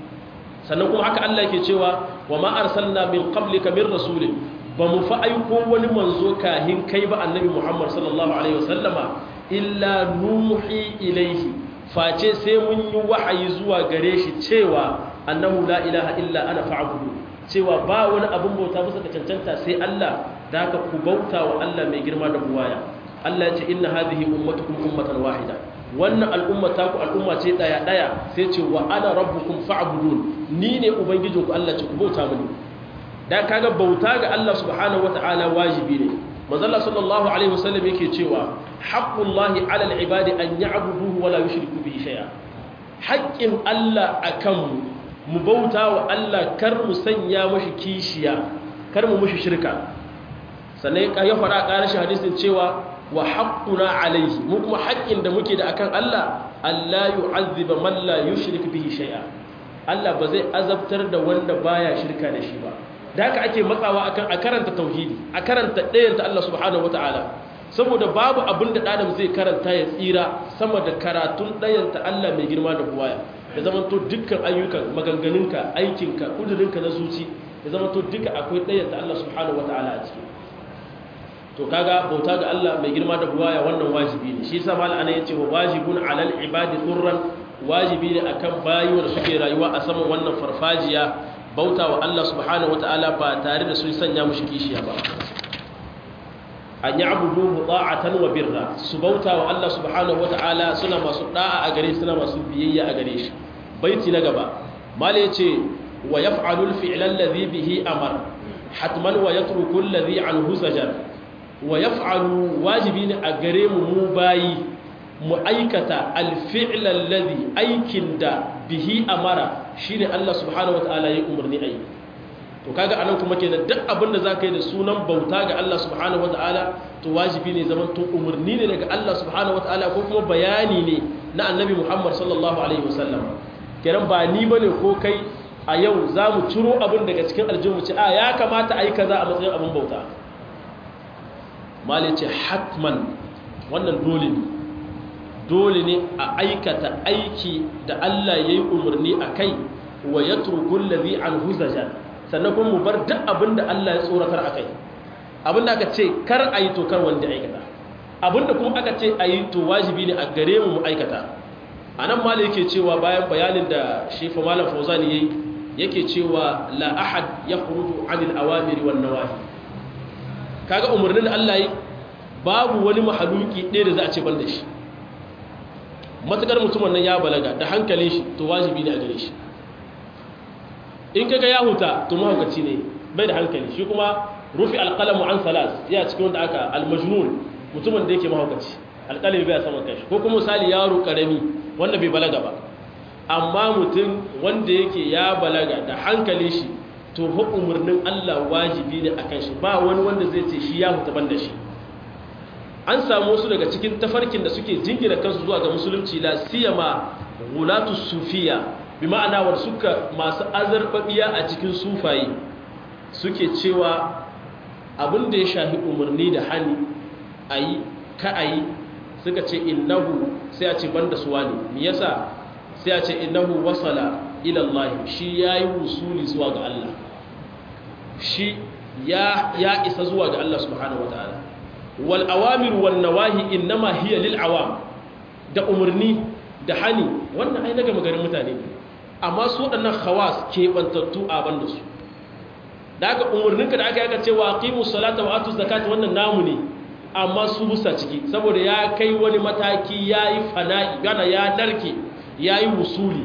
sannan kuma haka Allah yake cewa wa ma arsalna min qablika min rasulin ba mu fa aiko wani manzo kahin kai ba annabi Muhammad sallallahu alaihi wasallama illa nuhi ilaihi face sai mun yi wahayi zuwa gare shi cewa annahu la ilaha illa ana fa'budu cewa ba wani abin bauta bisa ga cancanta sai Allah da haka ku bauta wa Allah mai girma da buwaya Allah ya ce inna hadhihi ummatukum ummatan wahida wannan al'umma ta ku al'umma ce daya daya sai ce wa ana rabbukum fa'budun ni ne ubangijinku Allah ce ku bauta mini dan kaga bauta ga Allah subhanahu wataala wajibi ne manzo Allah sallallahu alaihi wasallam yake cewa haqqullahi 'ala al-ibadi an ya'buduhu wa la yushriku bihi shay'a haqqin Allah akan mu bauta wa Allah kar mu sanya mashi kishiya kar mu mushi shirka sannan ya fara ƙarashin hadisin cewa wa haqquna alaihi mu kuma haƙƙin da muke da akan Allah Allah yu'azziba man la yushrik bihi shay'a Allah ba zai azabtar da wanda baya shirka da shi ba da haka ake matsawa akan a karanta tauhidi a karanta ɗayanta Allah subhanahu wataala saboda babu abin da ɗanam zai karanta ya tsira sama da karatun ɗayanta Allah mai girma da buwaya ya zama to dukkan ayyukan maganganunka aikinka kudurinka na zuci ya zama to duka akwai ɗayanta Allah subhanahu wataala a ciki to kaga bauta ga Allah mai girma da buwaya wannan wajibi ne shi yasa malana yace wa wajibun alal ibadi turran wajibi ne akan bayi wanda suke rayuwa a saman wannan farfajiya bauta wa Allah subhanahu wataala ba tare da sun sanya mushi kishiya ba an ya'budu ta'atan wa birra su bauta wa Allah subhanahu wataala suna masu da'a a gare suna masu biyayya a gare shi baiti na gaba mala yace wa yaf'alu al-fi'la alladhi bihi amar hatman wa yatruku alladhi anhu zajar wa yaf'alu wajibi ne a gare mu mu bayi mu aikata alfi'l alladhi aikin da bihi amara shine Allah subhanahu wataala ya umarni ayi to kaga anan kuma kenan duk abin da zaka yi da sunan bauta ga Allah subhanahu wataala to wajibi ne zaman to umarni ne daga Allah subhanahu wataala ko kuma bayani ne na annabi Muhammad sallallahu alaihi wasallam kenan ba ni bane ko kai a yau za mu ciro abin daga cikin aljihun ce a ya kamata a yi kaza a matsayin abin bauta mali ce hatman wannan dole ne dole ne a aikata aiki da Allah ya yi umarni a kai wa ya turkun lazi an huzajen sannan kuma mu bar duk abin da Allah ya tsoratar a kai abin da aka ce kar a yi to kar wanda aikata abin da kuma aka ce a yi to wajibi ne a gare mu mu aikata a nan mali yake cewa bayan bayanin da shefa malam fauzan ya yi yake cewa la ahad ya kuruju anil awamiri wan nawahi kaga umarnin Allah yi babu wani mahaluki ɗaya da za a ce ban da shi matukar mutumin nan ya balaga da hankalin shi to wajibi ne a gare shi in kaga ya huta to mahaukaci ne bai da hankali shi kuma rufi alqalamu an salas ya cikin wanda aka almajnun mutumin da yake mahaukaci alqalami bai sama kai ko kuma misali yaro karami wanda bai balaga ba amma mutum wanda yake ya balaga da hankalin shi to fa umarnin Allah wajibi ne akan shi ba wani wanda zai ce shi ya huta ban da shi an samu wasu daga cikin tafarkin da suke jingina kansu zuwa ga musulunci la siyama gulatu sufiya bi ma'ana wa suka masu azarbabiya a cikin sufayi suke cewa abin da ya shahi umarni da hani ayi ka ayi suka ce innahu sai a ce banda suwa ne me yasa sai a ce innahu wasala ila Allah shi yayi wusuli zuwa ga Allah shi ya ya isa zuwa ga Allah subhanahu wataala wal awamir wan nawahi innama hiya lil awam da umarni da hani wannan ai daga magarin mutane amma su waɗannan khawas ke bantattu a banda su da aka umarninka da aka yaka cewa aqimu salata wa atu zakata wannan namu ne amma su busa ciki saboda ya kai wani mataki yayi fana'i gana ya narke yayi wusuli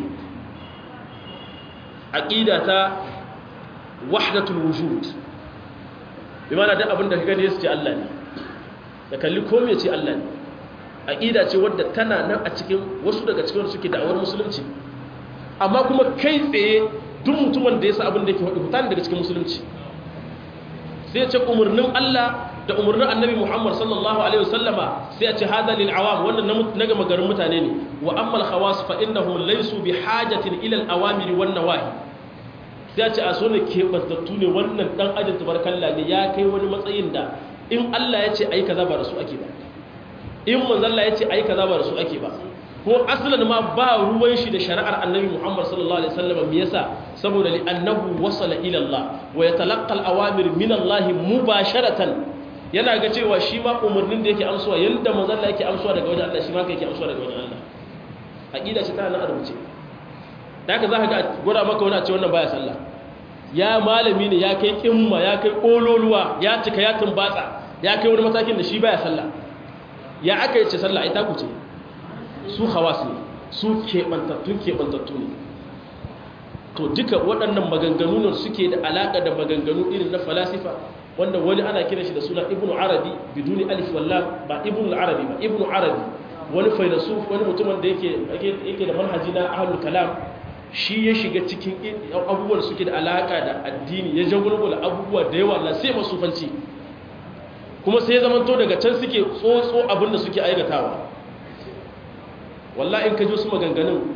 aqida ta wahdatul wujud bi ma'ana duk abin da ka gani yace Allah ne da kalli ko me ce Allah ne aqida ce wadda tana nan a cikin wasu daga cikin suke da'awar musulunci amma kuma kai tsaye duk mutumin da ya sa abin da yake hudu daga cikin musulunci sai ya ce umarnin Allah da umarnin annabi Muhammad sallallahu alaihi wasallama sai ya ce hada lil awam wannan na gama garin mutane ne wa amma al khawas fa innahum laysu bi hajatin ila al awamir wan nawahi sai ya ce a so ne kebantattu ne wannan dan ajin tabarkalla ne ya kai wani matsayin da in Allah ya ce ai kaza ba da su ake ba in manzo Allah ya ce ai kaza ba da su ake ba ko asalin ma ba ruwan shi da shari'ar annabi Muhammad sallallahu alaihi wasallam me yasa saboda li annahu wasala ila Allah wa yatalaqqa al-awamir min Allah mubasharatan yana ga cewa shi ma umarnin da yake amsuwa yanda manzo Allah yake amsuwa daga wajen Allah shi ma yake amsuwa daga wajen Allah aqida ce ta nan a rubuce da haka zaka ga gura maka wani a ce wannan baya sallah ya malami ne ya kai kimma ya kai kololuwa ya cika ya tumbatsa ya kai wani matakin da shi baya sallah ya aka yi ce sallah ai ta kuce su hawas ne su keɓantattun keɓantattu ne to duka waɗannan maganganu ne suke da alaƙa da maganganu irin na falasifa wanda wani ana kira shi da suna ibnu arabi biduni alif wallah ba ibnu arabi ba ibnu arabi wani failasuf wani mutumin da yake yake da manhaji na ahlul kalam shi ya shiga cikin abubuwan da suke da alaƙa da addini ya jagulgula abubuwa da yawa na sai masufanci kuma sai ya zamanto daga can suke tsotso abin da suke aikatawa wallahi in ka ji su maganganun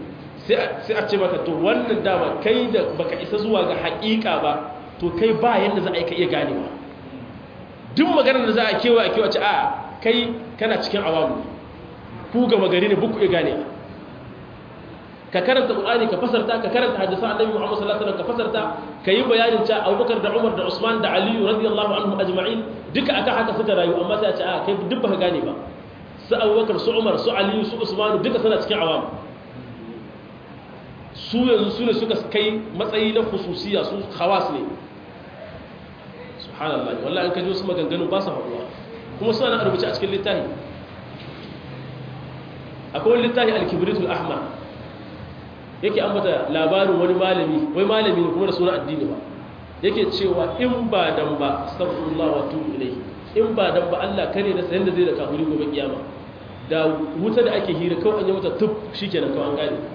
sai a ce maka to wannan dama kai da baka isa zuwa ga haƙiƙa ba to kai ba yadda za a yi ka iya ganewa duk maganar da za a kewa a kewa ce a kai kana cikin awamu ku gama gari ne buku iya ganewa ka karanta Qur'ani ka fasarta ka karanta hadisan Annabi Muhammad sallallahu alaihi wasallam ka fasarta ka yi bayanin cewa Abubakar da Umar da Usman da Ali radiyallahu anhum ajma'in duka akan haka suka rayu amma sai a ce a kai duk baka gane ba su Abubakar su Umar su Ali su Usman duka suna cikin awam su yanzu su ne suka kai matsayi na khususiya su khawas ne subhanallahi wallahi an kaji wasu maganganu ba su haɗuwa kuma suna na rubuce a cikin littafi akwai wani littafi al-kibritul ahmar yake ambata labarin wani malami wai malami ne kuma da suna addini ba yake cewa in ba dan ba astaghfirullah wa tubu ilayhi in ba dan ba Allah kare da sayan da zai da kafiri gobe kiyama da wuta da ake hira kawai an yi mata tuf shikenan kawai an gane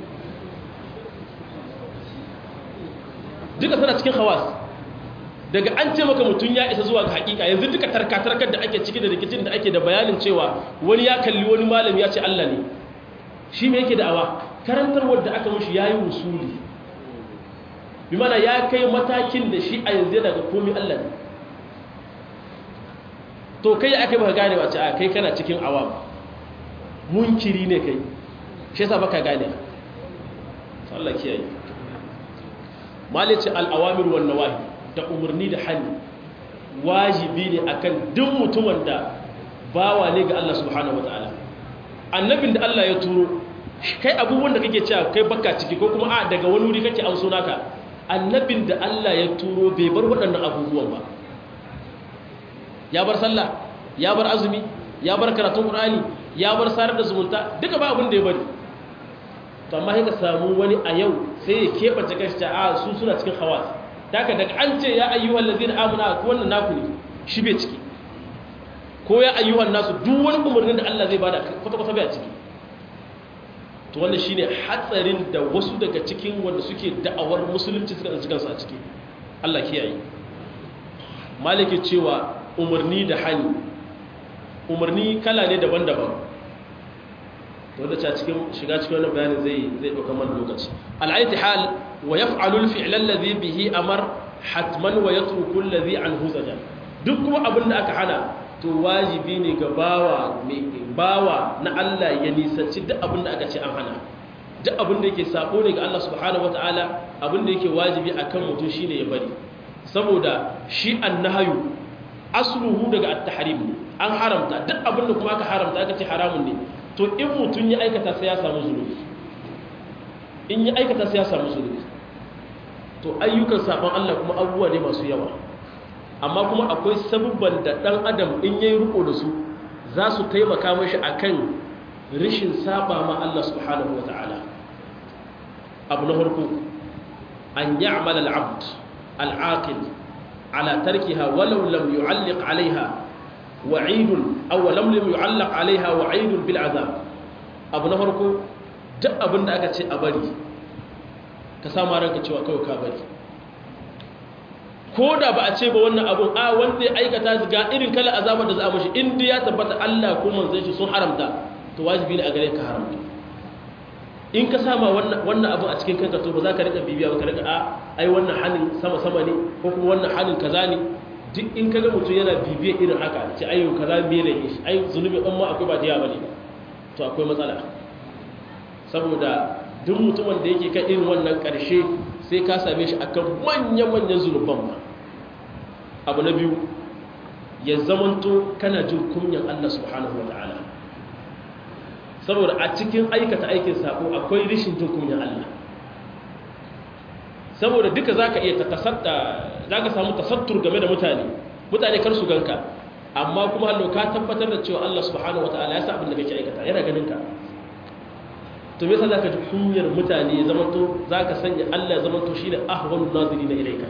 duka suna cikin hawas daga an ce maka mutum ya isa zuwa ga hakika yanzu duka tarkatarkar da ake ciki da rikicin da ake da bayanin cewa wani ya kalli wani malami ya ce Allah ne shi me yake da'awa karantar wadda aka mushi yayi usuli bi mana ya kai matakin da shi a yanzu yana ga komai Allah ne to kai aka baka gane wace a kai kana cikin awam munkiri ne kai shi yasa baka gane Allah kiyaye malice al-awamir wan nawahi da umarni da hannu wajibi ne akan duk mutumin da bawa ne ga Allah subhanahu wataala annabin da Allah ya turo kai abubuwan da kake cewa kai baka ciki ko kuma a daga wani wuri kake an so naka annabin da Allah ya turo bai bar waɗannan abubuwan ba ya bar sallah ya bar azumi ya bar karatun qur'ani ya bar sarar da zumunta duka ba abin da ya bari to amma sai ka samu wani a yau sai ya keɓance kashi a su suna cikin hawas daga daga an ce ya ayyuhal ladina amana ko wannan naku ne shi bai ciki ko ya ayyuhan nasu duk wani umarnin da Allah zai bada kwata kwata bai ciki to wannan shine hatsarin da wasu daga cikin wanda suke da'awar musulunci suka tsanci kansu a ciki Allah kiyaye maliki cewa umarni da hani umarni kala ne daban-daban wanda ta cikin shiga cikin wannan bayanin zai zai dauka man lokaci al'ayti hal wa yaf'alu al-fi'l alladhi bihi amar hatman wa yatruku alladhi anhu zaja duk kuma abin da aka hana to wajibi ne ga bawa mai bawa na Allah ya nisanci duk abin da aka ce an hana duk abin da yake sako ne ga Allah subhanahu wataala abin da yake wajibi akan mutum shine ya bari saboda shi annahyu asluhu daga at-tahrim an haramta duk abin da kuma aka haramta aka ce haramun ne to in mutum ya aikata sai ya samu zunubi in ya aikata sai ya samu zunubi to ayyukan sabon Allah kuma abubuwa ne masu yawa amma kuma akwai sabubban da dan adam in yayi riko da su za su taimaka mashi akan rishin saba ma Allah subhanahu wataala abu na farko an ya'mal al-abd al-aqil ala tarkiha walau lam yu'alliq 'alayha wa'idun aw lam lam yu'allaq 'alayha wa'idun bil 'adab abu na farko duk abin da aka ce a bari ka samu ranka cewa kawai ka bari ko da ba a ce ba wannan abun a wanda ya aikata ga irin kala azabar da za a mashi inda ya tabbata Allah ko manzon shi sun haramta to wajibi ne a gare ka haramta in ka sama wannan wannan abun a cikin kanka to ba za ka rika bibiya ba ka rika a ai wannan halin sama sama ne ko kuma wannan halin kaza ne duk in kaga mutum yana bibiya irin haka ce ayyo kaza me ne shi ai zunubi in ma akwai ba diya bane to akwai matsala saboda duk mutumin da yake kan irin wannan karshe sai ka same shi akan manyan manyan zunuban ba abu na biyu ya zamanto kana jin kunyan Allah subhanahu wataala saboda a cikin aikata aikin sako akwai rishin jin kunyan Allah saboda duka za ka iya tasadda za ka samu tasattur game da mutane mutane kar su ganka amma kuma hallo ka tabbatar da cewa Allah subhanahu wataala ya sa abin da kake aikata yana ganin ka to me yasa za ka ji kunyar mutane ya zama to za ka sanya Allah ya zama to shine ahwanu nazirina ilayka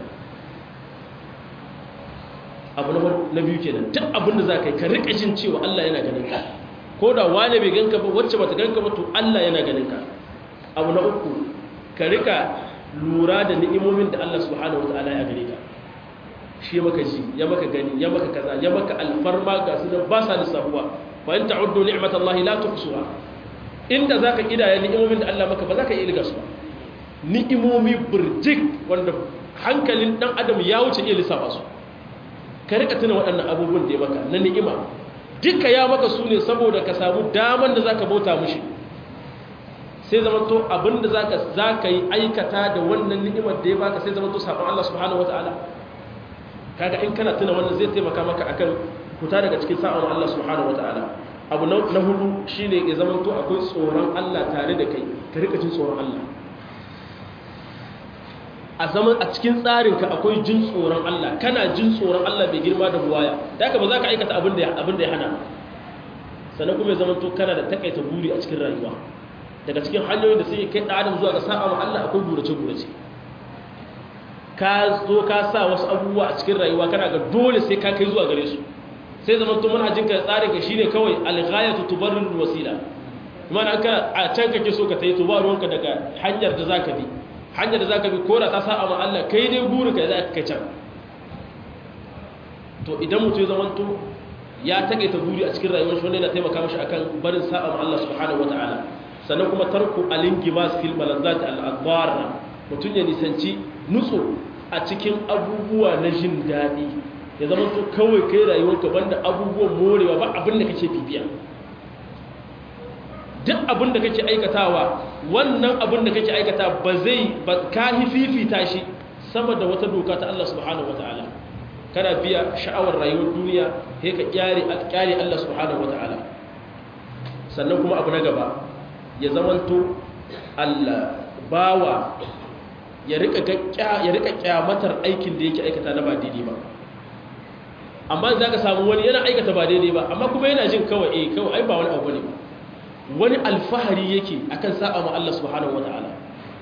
abu na biyu kenan duk abin da za ka yi ka rika jin cewa Allah yana ganin ka ko da wani bai ganka ba wacce bata ganka ba to Allah yana ganin ka abu na uku ka rika lura da ni'imomin da Allah subhanahu wataala ya gare ka shi ya maka ji ya maka gani ya maka kaza ya maka alfarma ga su ba sa lissafuwa fa in ta'uddu ni'matallahi la tuhsuha inda za ka ƙidaya ni'imomin da Allah maka ba za ka iya ilga su ba ni'imomi birjik wanda hankalin ɗan adam ya wuce iya lissafa su ka rika tuna waɗannan abubuwan da ya maka na ni'ima duka ya maka su ne saboda ka samu daman da za ka bauta mushi sai zama to abinda za ka yi aikata da wannan ni'imar da ya baka sai zama to sabon Allah subhanahu wa ta'ala kaga in kana tuna wannan zai taimaka maka akan fita daga cikin sa'on Allah subhanahu wa ta'ala abu na hudu shine ya zama to akwai tsoron Allah tare da kai ka rika jin tsoron Allah a zaman a cikin tsarinka akwai jin tsoron Allah kana jin tsoron Allah bai girma da buwaya da haka ba za ka aikata abin da ya hana sannan kuma ya zama to kana da takaita buri a cikin rayuwa daga cikin hanyoyin da suke kai adam zuwa ga sa'a Allah akwai burace-burace ka zo ka sa wasu abubuwa a cikin rayuwa kana ga dole sai ka kai zuwa gare su sai zama to manhajin ka tsarin ka shine kawai al-ghayatu tubarrir wasila mana ka a can kake so ka tayi to ba ruwanka daga hanyar da zaka bi hanyar da za ka bi kora ta sa'a ma Allah kai dai burin ka za ka can to idan mutum ya zamanto ya taƙaita buri a cikin rayuwar shi wanda yana taimaka mashi akan barin sa'a ma Allah subhanahu wata'ala sannan kuma tarku alingimas fil malazzat al-adbar mutum ya nisanci nutso a cikin abubuwa na jin daɗi ya zamanto kawai kai rayuwarka banda abubuwan morewa ba abin da kake bibiya duk abin da kake aikatawa wannan abin da kake aikata ba zai ba ka fifita shi sama da wata doka ta Allah subhanahu wataala kana biya sha'awar rayuwar duniya sai ka kyare kyare Allah subhanahu wataala sannan kuma abu na gaba ya zamanto Allah bawa ya rika ya rika kyamatar aikin da yake aikata na ba daidai ba amma za ka samu wani yana aikata ba daidai ba amma kuma yana jin kawai eh kawai ai ba wani abu ne ba wani alfahari yake akan saba ma Allah subhanahu wataala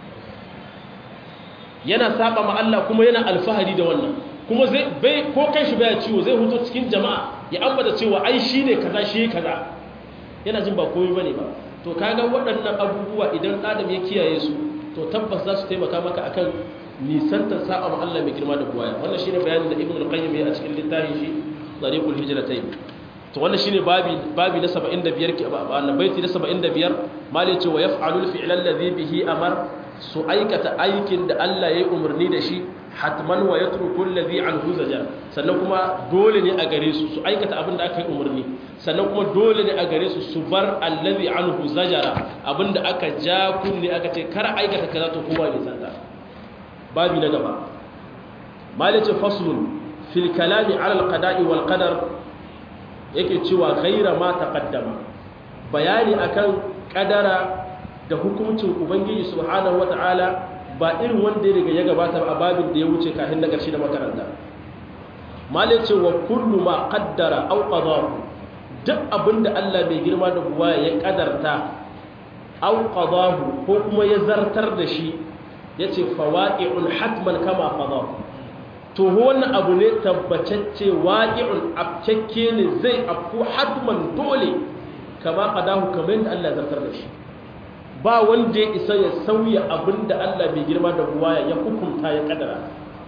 yana saba ma Allah kuma yana alfahari da wannan kuma zai bai ko kai shi baya ciwo zai huto cikin jama'a ya ambata cewa ai shine kaza shi kaza yana jin ba komai bane ba to kaga waɗannan abubuwa idan adam ya kiyaye su to tabbas za su taimaka maka akan nisantar sa'a ma Allah mai girma da buwaya wannan shine bayanin da Ibn al-Qayyim ya a cikin littafin shi Tariqul Hijratayn to wannan shine babi babi na 75 ke wannan baiti na 75 mali ce wa yaf'alul fi'la alladhi bihi amar su aikata aikin da Allah yayi umarni da shi hatman wa yatruku alladhi anhu zajar sannan kuma dole ne a gare su su aikata abin da aka yi umarni sannan kuma dole ne a gare su su bar alladhi anhu zajara abin da aka ja kunne aka ce kar aikata kaza to kowa ne sanda babi na gaba mali ce faslun fil kalami ala al-qada'i wal qadar yake cewa ghaira ma taqaddama bayani akan kadara da hukuncin ubangiji subhanahu wataala ba irin wanda daga ya gabata a babin da ya wuce kafin na ƙarshe da makaranta malai ce wa kullu ma qaddara aw qadahu duk abinda Allah mai girma da buwa ya kadarta aw qadahu ko kuma ya zartar da shi yace fawaqi'un hatman kama qadahu to wannan abu ne tabbatacce waqi'un abcakke ne zai afku hatman dole kama qadahu kamar yadda Allah zartar da shi ba wanda ya isa ya sauya abinda Allah bai girma da buwaya ya hukunta ya kadara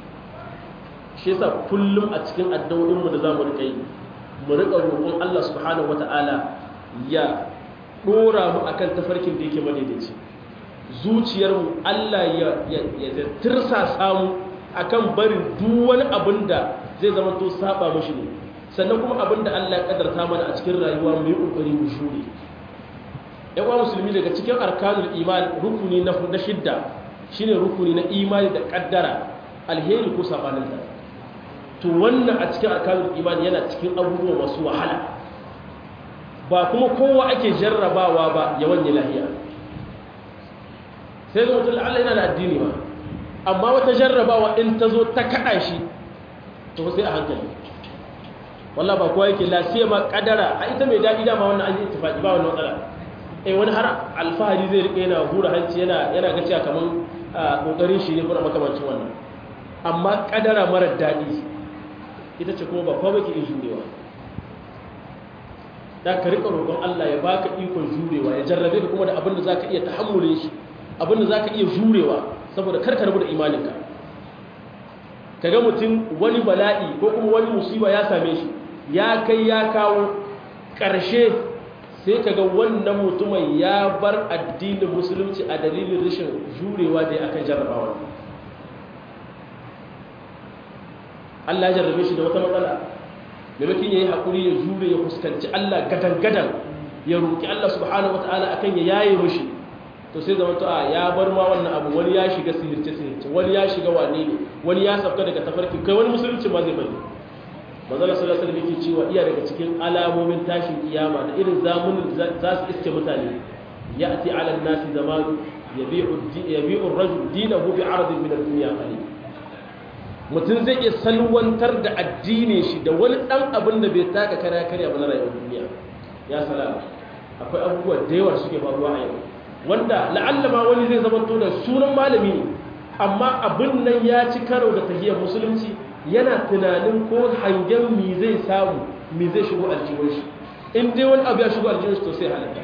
shi yasa kullum a cikin addu'o'inmu da zamu rika yi mu rika roƙon Allah subhanahu wata'ala ya dora mu akan tafarkin da yake madaidaici zuciyarmu Allah ya ya tirsa samu akan barin duk wani abin da zai zama to saba mushi ne sannan kuma abin da Allah ya kadarta mana a cikin rayuwa mu yi kokari mu shure yawa musulmi daga cikin arkanul iman rukuni na na shidda shine rukuni na imani da kaddara alheri ko sabanin da to wannan a cikin arkanul iman yana cikin abubuwa masu wahala ba kuma kowa ake jarrabawa ba ya wanye lahiya sai ga mutum Allah yana da addini ba amma wata jarrabawa in ta zo ta kada shi to sai a hankali wallah ba kowa yake lasiya ma kadara a ita mai daɗi dama wannan an yi ittifaqi ba wannan matsala eh wani har alfahari zai rike yana hura hanci yana yana ga cewa kaman kokarin shi ne kuma makamancin wannan amma kadara mara daɗi ita ce kuma ba kowa yake iya jurewa da ka rika roƙon Allah ya baka ikon jurewa ya jarrabe ka kuma da abin da zaka iya tahammulin shi abin da zaka iya jurewa saboda kar ka rabu da imaninka kaga mutum wani bala'i ko kuma wani musiba ya same shi ya kai ya kawo ƙarshe sai kaga wannan mutumin ya bar addinin musulunci a dalilin rashin jurewa da ya akan jarrabawa Allah ya jarrabe shi da wata matsala maimakon ya yi haƙuri ya jure ya fuskanci Allah gadan-gadan ya roƙi Allah subhanahu wata'ala akan ya yaye mushi to sai zama a ya bar ma wannan abu wani ya shiga sihirce-sihirce wani ya shiga wane ne wani ya sauka daga tafarki kai wani musulunci ma zai bari manzala sallallahu alaihi wasallam cewa iya daga cikin alamomin tashin kiyama da irin zamunin za su iske mutane ya'ti 'ala an-nasi zaman yabi'u yabi'u ar-rajul dinahu bi'aradin min ad-dunya qalil mutum zai iya salwantar da addinin shi da wani dan abin da bai taka kare kare ba na rayuwar duniya ya salama akwai abubuwa da yawa suke faruwa a yau wanda la'alla ma wani zai zama to da sunan malami ne amma abin nan ya ci karo da tahiyar musulunci yana tunanin ko hangen mi zai samu mi zai shigo aljihun shi in dai wani abu ya shigo aljihun shi to sai halatta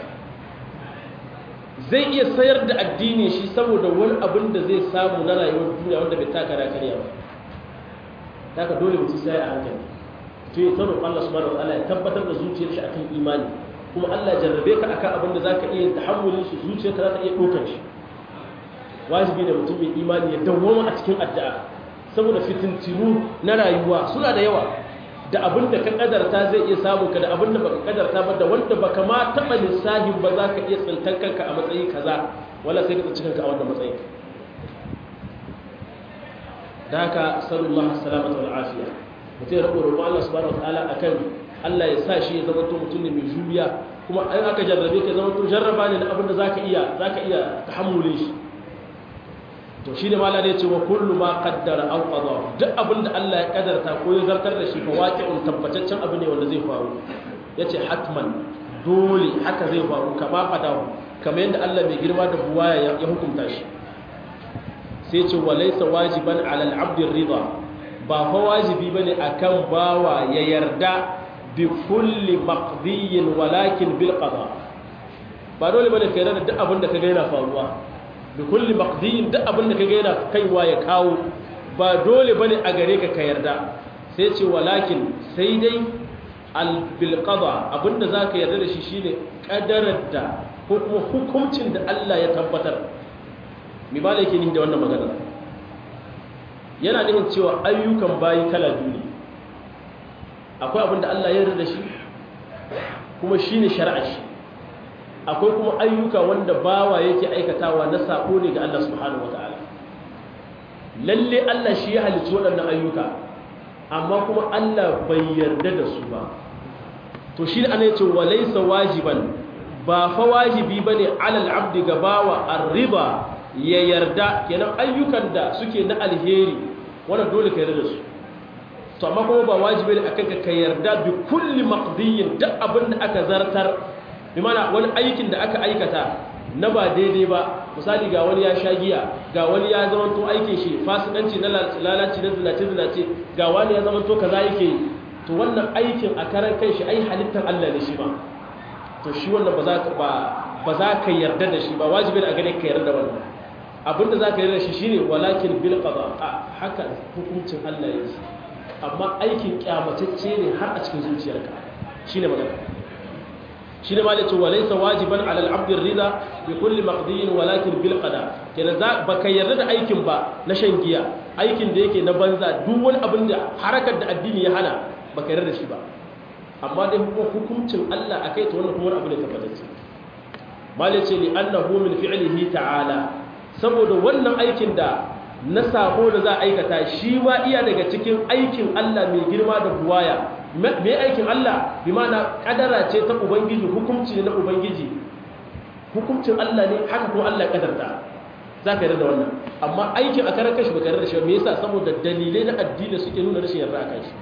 zai iya sayar da addini shi saboda wani abin da zai samu na rayuwar duniya wanda bai taka rakariya ba haka dole mutum sai a hankali to ya tsaro Allah subhanahu wa ta'ala ya tabbatar da zuciyar shi akan imani kuma Allah ya jarrabe ka akan abin da zaka iya tahammulin shi zuciyarka za ta iya dokar shi wajibi ne mutum mai imani ya dawwama a cikin addu'a saboda fitintinu na rayuwa suna da yawa da abin da ka kadarta zai iya samu ka da abin da baka kadarta ba da wanda baka ma taba lissahin ba za ka iya tsintar kanka a matsayi kaza wala sai ka tsinci kanka a wannan matsayin da haka sallallahu salamata wal afiya mutum ya rabu roƙo Allah subhanahu wataala akan Allah ya sa shi ya zama to mutum ne mai juriya kuma an aka jarrabe ka zama to jarraba ne da abin da zaka iya zaka iya tahammulin shi to shi ne mala ne ce wa kullu ma qaddara aw qada duk abin da Allah ya kadarta ko ya zartar da shi fa waqi'un tabbataccen abu ne wanda zai faru yace hatman dole haka zai faru kama qadahu kamar yadda Allah mai girma da buwaya ya hukunta shi sai ce wa laysa wajiban 'ala al-'abd ar-ridha ba fa wajibi bane akan bawa ya yarda bi kulli maqdiyin walakin bil qada ba dole bane kai da duk abin da kaga yana faruwa bi kulli maqdiyin duk abin da kaga yana kaiwa ya kawo ba dole bane a gare ka ka yarda sai ce walakin sai dai al bil qada abinda zaka yarda da shi shine kadarar da ko kuma hukuncin da Allah ya tabbatar mi ba yake ni da wannan magana yana nufin cewa ayyukan bayi kala biyu ne akwai abin da Allah ya yarda da shi kuma shine shari'a shi akwai kuma ayyuka wanda bawa yake aikatawa na sako ne ga Allah subhanahu wataala lalle Allah shi ya halicci waɗannan ayyuka amma kuma Allah bai yarda da su ba to shi ne ana yace walaysa wajiban ba fa wajibi bane alal abdi ga bawa arriba ya yarda kenan ayyukan da suke na alheri wannan dole ka yarda da su to amma kuma ba wajibi ne akan ka yarda bi kulli maqdiyin duk abin da aka zartar bi mana wani aikin da aka aikata na ba daidai ba misali ga wani ya sha giya ga wani ya zama to aikin shi fasikanci na lalaci na zinace zinace ga wani ya zama to kaza yake yi to wannan aikin a karan kai shi ai halittar Allah ne shi ba to shi wannan ba za ka ba ba za ka yarda da shi ba wajibi ne a gare ka yarda da wannan abinda za ka yarda da shi shine walakin bil qada a haka hukuncin Allah yake amma aikin kyamatacce ne har a cikin zuciyarka shine magana shi ne malai ce walaisa wajiban alal abdin rida bi kulli maqdiyin walakin bil qada kenan za baka yarda da aikin ba na shan giya aikin da yake na banza duk wani abin da harakar da addini ya hana baka yarda da shi ba amma dai hukuncin Allah akai to wannan kuma wani abu ne tabbatacce malai ce li annahu min fi'lihi ta'ala saboda wannan aikin da na sabo da za a aikata shi ma iya daga cikin aikin Allah mai girma da buwaya me aikin Allah bi mana kadara ce ta ubangiji hukunci ne na ubangiji hukuncin Allah ne haka kuma Allah kadarta za ka yarda da wannan amma aikin a karar kashi baka yarda da shi me yasa saboda dalilai na addini suke nuna rashin yarda akan shi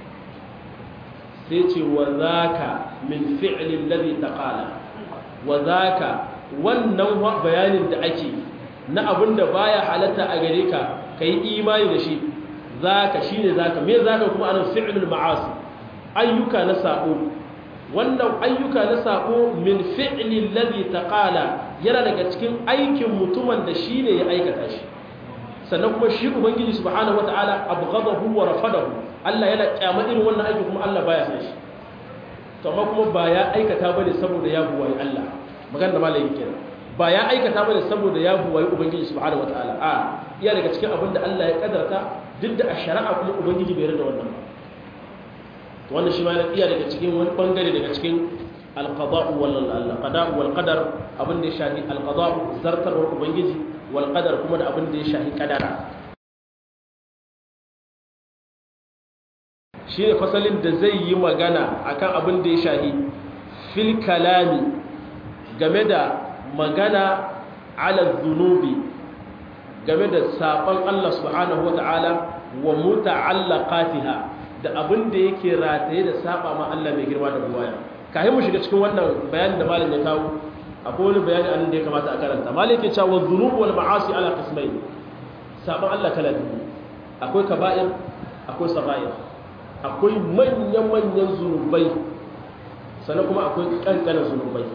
sai ce wa zaka min fi'li alladhi taqala wa zaka wannan bayanin da ake na abinda baya halatta a gare ka kai imani da shi zaka shine zaka me zaka kuma anan fi'lul ma'asi ayyuka na sako wannan ayyuka na sako min fi'li alladhi taqala yana daga cikin aikin mutumin da shine ya aikata shi sannan kuma shi ubangiji subhanahu wataala abghadahu wa rafadahu Allah yana kyama irin wannan aiki kuma Allah baya san shi to amma kuma ba ya aikata bane saboda ya buwayi Allah magana da malami kenan ba ya aikata bane saboda ya buwayi ubangiji subhanahu wataala a iya daga cikin abin da Allah ya kadarta duk da a shari'a kuma ubangiji bai yarda wannan ba to wannan shi ma iya daga cikin wani bangare daga cikin alqada'u wal alqada'u wal qadar abin da ya shafi alqada'u zartarwar ubangiji wal qadar kuma da abin da ya shafi kadara shi ne fasalin da zai yi magana akan abin da ya shahi fil kalami game da magana ala zunubi game da saɓon Allah subhanahu wa ta'ala wa muta'allaqatiha da abin da yake rataye da saba ma Allah mai girma da buwaya kai mu shiga cikin wannan bayanin da malam ya kawo akwai wani bayani an da ya kamata a karanta malam yake cewa dhunubu wal ma'asi ala qismayn saɓon Allah kala biyu akwai kaba'ir akwai sagha'ir akwai manyan-manyan zunubai sannan kuma akwai ƙanƙanin zunubai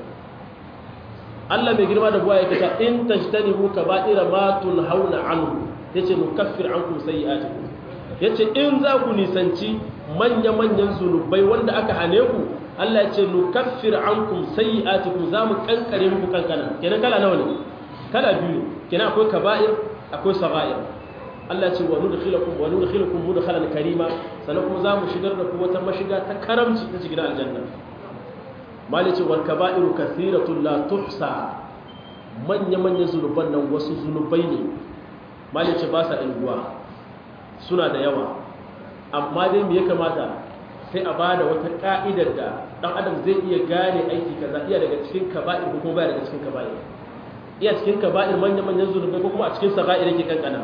Allah mai girma da buwa ya kata in tajtani mu ka ba'ira ma hauna anhu yace nukaffir ankum sayyi'atikum yace in za ku nisanci manya-manyan zunubai wanda aka hane ku Allah yace nukaffir ankum sayyi'atikum za mu kankare muku kankana kenan kala nawa ne kala biyu kenan akwai kaba'ir akwai sagha'ir Allah ce wa nudkhilukum wa nudkhilukum mudkhalan karima sannan kuma zamu shigar da ku wata mashiga ta karamci ta cikin aljanna mali ce wal kaba'iru kathiratun la tuhsa manya manya zunuban nan wasu zunubai ne mali ce ba sa ilguwa suna da yawa amma dai me ya kamata sai a bada wata ka'idar da dan adam zai iya gane aiki kaza iya daga cikin kaba'ir ko kuma baya daga cikin kaba'ir iya cikin kaba'ir manya manyan zunubai ko kuma a cikin saga'ir yake kankana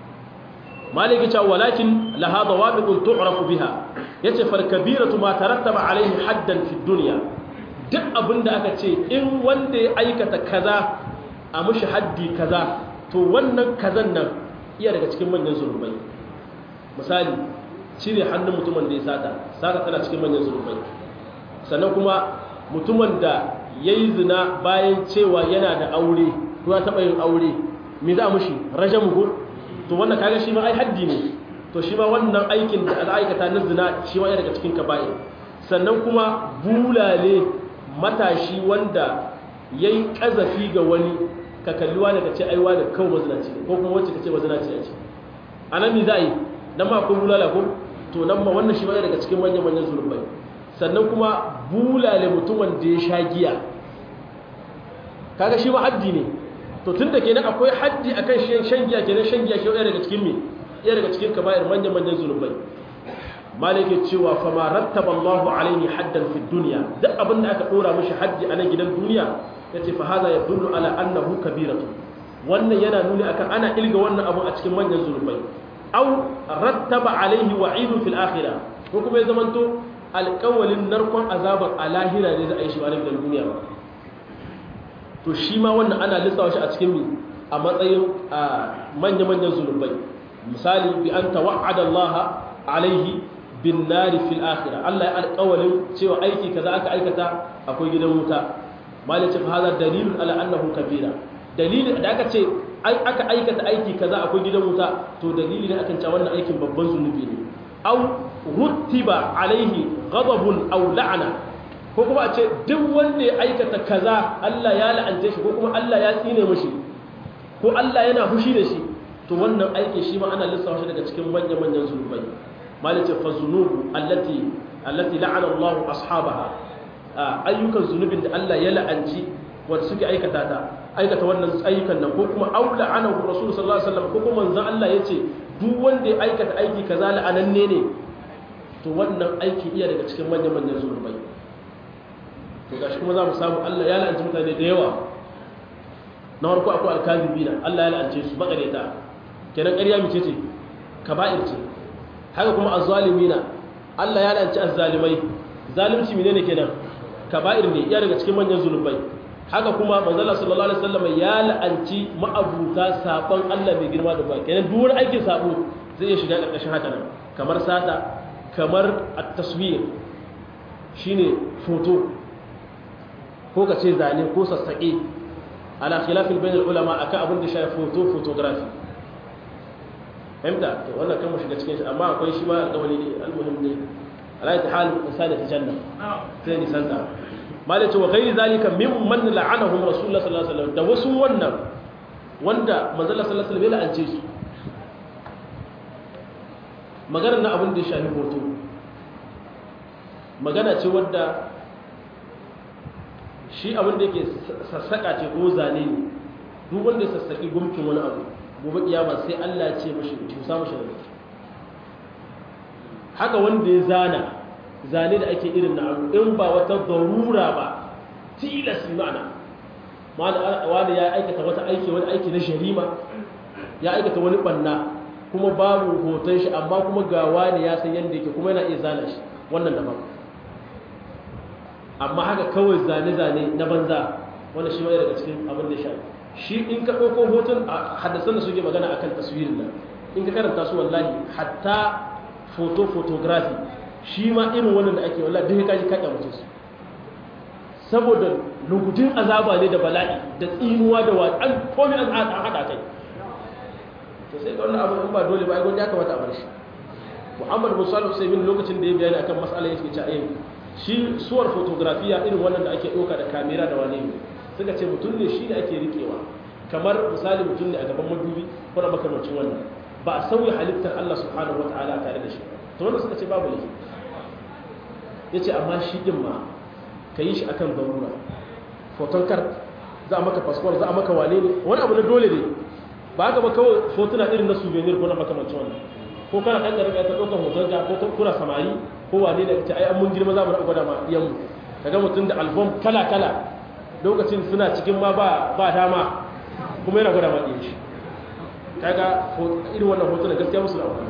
maliki cewa walakin laha dawabiqun tu'rafu biha yace fal kabiratu ma tarattaba alaihi haddan fi dunya duk abinda aka ce in wanda ya aikata kaza a mushi haddi kaza to wannan kazan nan iya daga cikin manyan zulubai misali cire hannun mutumin da ya sata sata tana cikin manyan zulubai sannan kuma mutumin da yayi zina bayan cewa yana da aure ko ya taba yin aure me za a mushi rajamu to wannan kaga shi ma ai haddi ne to shi ma wannan aikin da aka aikata na zina shi ma yana daga cikin kaba'ir sannan kuma bulale matashi wanda yayi kazafi ga wani ka kalli wani ka ce ai wani kawai mazinaci ko kuma wacce ka ce mazinaci ce anan me za a yi nan ma akwai bulala ko to nan ma wannan shi ma yana daga cikin manyan manyan zulubai sannan kuma bulale mutumin da ya sha giya kaga shi ma haddi ne to tun da kenan akwai haddi akan shan giya kenan shan giya shi daga cikin me iya daga cikin kaba'ir manyan manyan zunubai malike cewa fa ma rattaba Allah alaihi haddan fi dunya duk abin da aka dora mishi haddi a nan gidan duniya yace fa hada yadullu ala annahu kabiratu wannan yana nuni akan ana ilga wannan abu a cikin manyan zunubai aw rattaba alaihi wa'idun fil akhirah ko kuma ya zamanto alƙawalin narkon azabar a lahira ne za a yi shi ba gidan duniya ba to shi ma wannan ana lissawa shi a cikin mi a matsayin manya-manyan zunubai misali bi an tawa'ada Allah alaihi bin nari fil akhirah Allah ya alƙawalin cewa aiki kaza aka aikata akwai gidan wuta malai ce fa hada dalilun ala annahu kabira dalilin da aka ce aka aikata aiki kaza akwai gidan wuta to dalili ne akan cewa wannan aikin babban zunubi ne aw ruttiba alaihi ghadabun aw la'ana ko kuma a ce duk wanda ya aikata kaza Allah ya la'ance shi ko kuma Allah ya tsine mashi ko Allah yana fushi da shi to wannan aiki shi ma ana lissafa shi daga cikin manya-manyan zunubai malice fa zunubu allati allati la'ana Allah ashabaha ayyukan zunubin da Allah ya la'anci wanda suke aikata ta aikata wannan ayyukan nan ko kuma aula anahu rasul sallallahu alaihi wasallam ko kuma manzon Allah yace duk wanda ya aikata aiki kaza la'ananne ne to wannan aiki iya daga cikin manya-manyan zunubai to gashi kuma za mu samu Allah ya la'anci mutane da yawa na farko akwai alkazibina Allah ya la'ance su makareta kenan ƙarya mace ce kaba'ir ce haka kuma azzalimina Allah ya la'anci azzalimai zalunci menene kenan kaba'ir ne iya daga cikin manyan zulubai haka kuma manzala sallallahu alaihi wasallam ya la'anci ma'abuta sabon Allah mai girma da bai kenan duk wani aikin sabo zai iya shiga ƙarƙashin haka nan kamar sata kamar at-taswir shine foto ko ka ce zane ko sassaƙe ala khilafin bayan ulama akan abin da shafi foto photography fahimta to wannan kan mu shiga cikin shi amma akwai shi ma alƙawari ne almuhim ne ala ta hal insani ta janna sai ni santa malai ce wa ghairi zalika mimman la'anahum rasulullah sallallahu alaihi wasallam da wasu wannan wanda manzo sallallahu alaihi wasallam ya la'ance su maganar na abin da ya shafi hoto magana ce wadda shi abin da yake sassaka ce ko zane ne duk wanda ya sassaki gumkin wani abu gobe kiyama sai Allah ce mashi tusa mashi da haka wanda ya zana zane da ake irin na abu in ba wata darura ba tilas ma'ana wani ya aikata wata aiki wani aiki na sharima ya aikata wani banna kuma babu hoton shi amma kuma ga wani ya san yadda yake kuma yana iya zana shi wannan daban amma haka kawai zane-zane na banza wanda shi mai daga cikin abin da ya shafi shi in ka ɗauko hoton a haddasan da suke magana akan taswirin nan in ka karanta su wallahi hatta photo photography shi ma irin wannan da ake wallahi duk kaji kaɗa mutum su saboda lugudin azaba ne da bala'i da tsinuwa da wani an komi an haɗa kai to sai ga wannan abu in ba dole ba ai gwanda ya kamata a bar shi muhammad musallu sai min lokacin da ya bayani akan mas'alar yake cewa eh shi suwar fotografiya irin wannan da ake ɗauka da kamera da wani ne suka ce mutum ne shi ne ake riƙewa kamar misali mutum ne a gaban madubi ko na makamacin wannan ba a sauya halittar Allah subhanahu wata'ala tare da shi to wanda suka ce babu laifi ya ce amma shi ɗin ma ka yi shi akan zarura foton kar za a maka fasfon za a maka wane ne wani abu na dole ne ba haka ba kawai hotuna irin na souvenir ko na makamancin wannan ko kana ɗan ƙarfi ta ɗaukar hoton ka ko kuna samari ko wane ne ce ai an mun girma za mu gwada ma iyanmu kaga mutum da album kala kala lokacin suna cikin ma ba dama kuma yana gwada ma iyan shi kaga irin wannan hoton gaskiya musu da amfani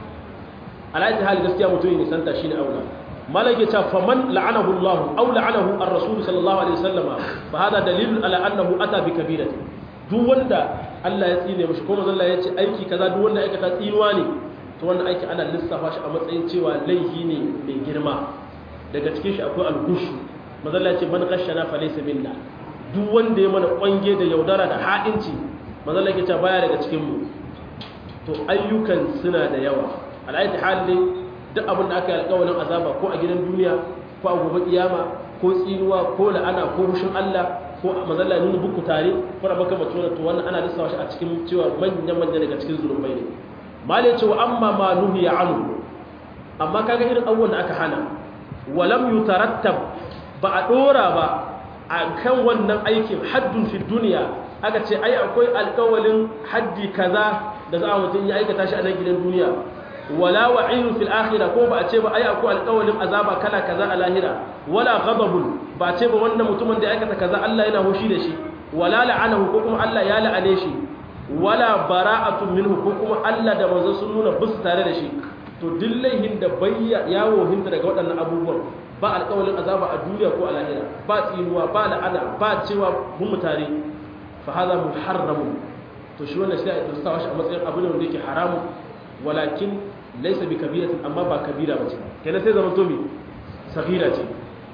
alaji hali gaskiya mutum ne santa shine aula malaka ta faman la'anahu Allah aw la'anahu ar-rasul sallallahu alaihi wasallam fa hada dalilun ala annahu ata bi kabirati duk wanda Allah ya tsine mishi ko manzo Allah ya ce aiki kaza duk wanda aikata tsinuwa ne to wannan aiki ana lissafa shi a matsayin cewa laifi ne mai girma daga cikin shi akwai algushu mazalla ce man gashana fa laysa minna duk wanda ya mana kwange da yaudara da ha'inci mazalla ke ta baya daga cikin mu to ayyukan suna da yawa al'ayyati halin duk abin da aka yi alƙawarin azaba ko a gidan duniya ko a gobe kiyama ko tsinuwa ko la'ana ko rushin Allah ko mazalla nuna buku tare ko da baka mutuwa to wannan ana lissafa shi a cikin cewa manyan manyan daga cikin zulubai ne mali ya ce wa amma ma nuhiya anhu amma kaga irin abubuwan da aka hana walam yutarattab ba a dora ba a kan wannan aikin haddun fi duniya aka ce ai akwai alkawalin haddi kaza da za a mutum ya aikata shi a nan gidan duniya wala wa'idun fil akhirah ko ba a ce ba ai akwai alkawalin azaba kala kaza a lahira wala ghadabun ba a ce ba wannan mutumin da ya aikata kaza Allah yana hoshi da shi wala la'anahu ko kuma Allah ya la'ane shi wala bara'atun minhu ko kuma Allah da manzo sun nuna bisu tare da shi to dillahin da bayya yawo hinta daga waɗannan abubuwan ba alƙawalin azaba a duniya ko a lahira ba tsinuwa ba la'ana ba cewa mun mutare fa hadha muharramun to shi wannan sai a tsaya shi a matsayin abu ne wanda yake haramun walakin laysa bi kabiratin amma ba kabira bace kenan sai zaman to mi sagira ce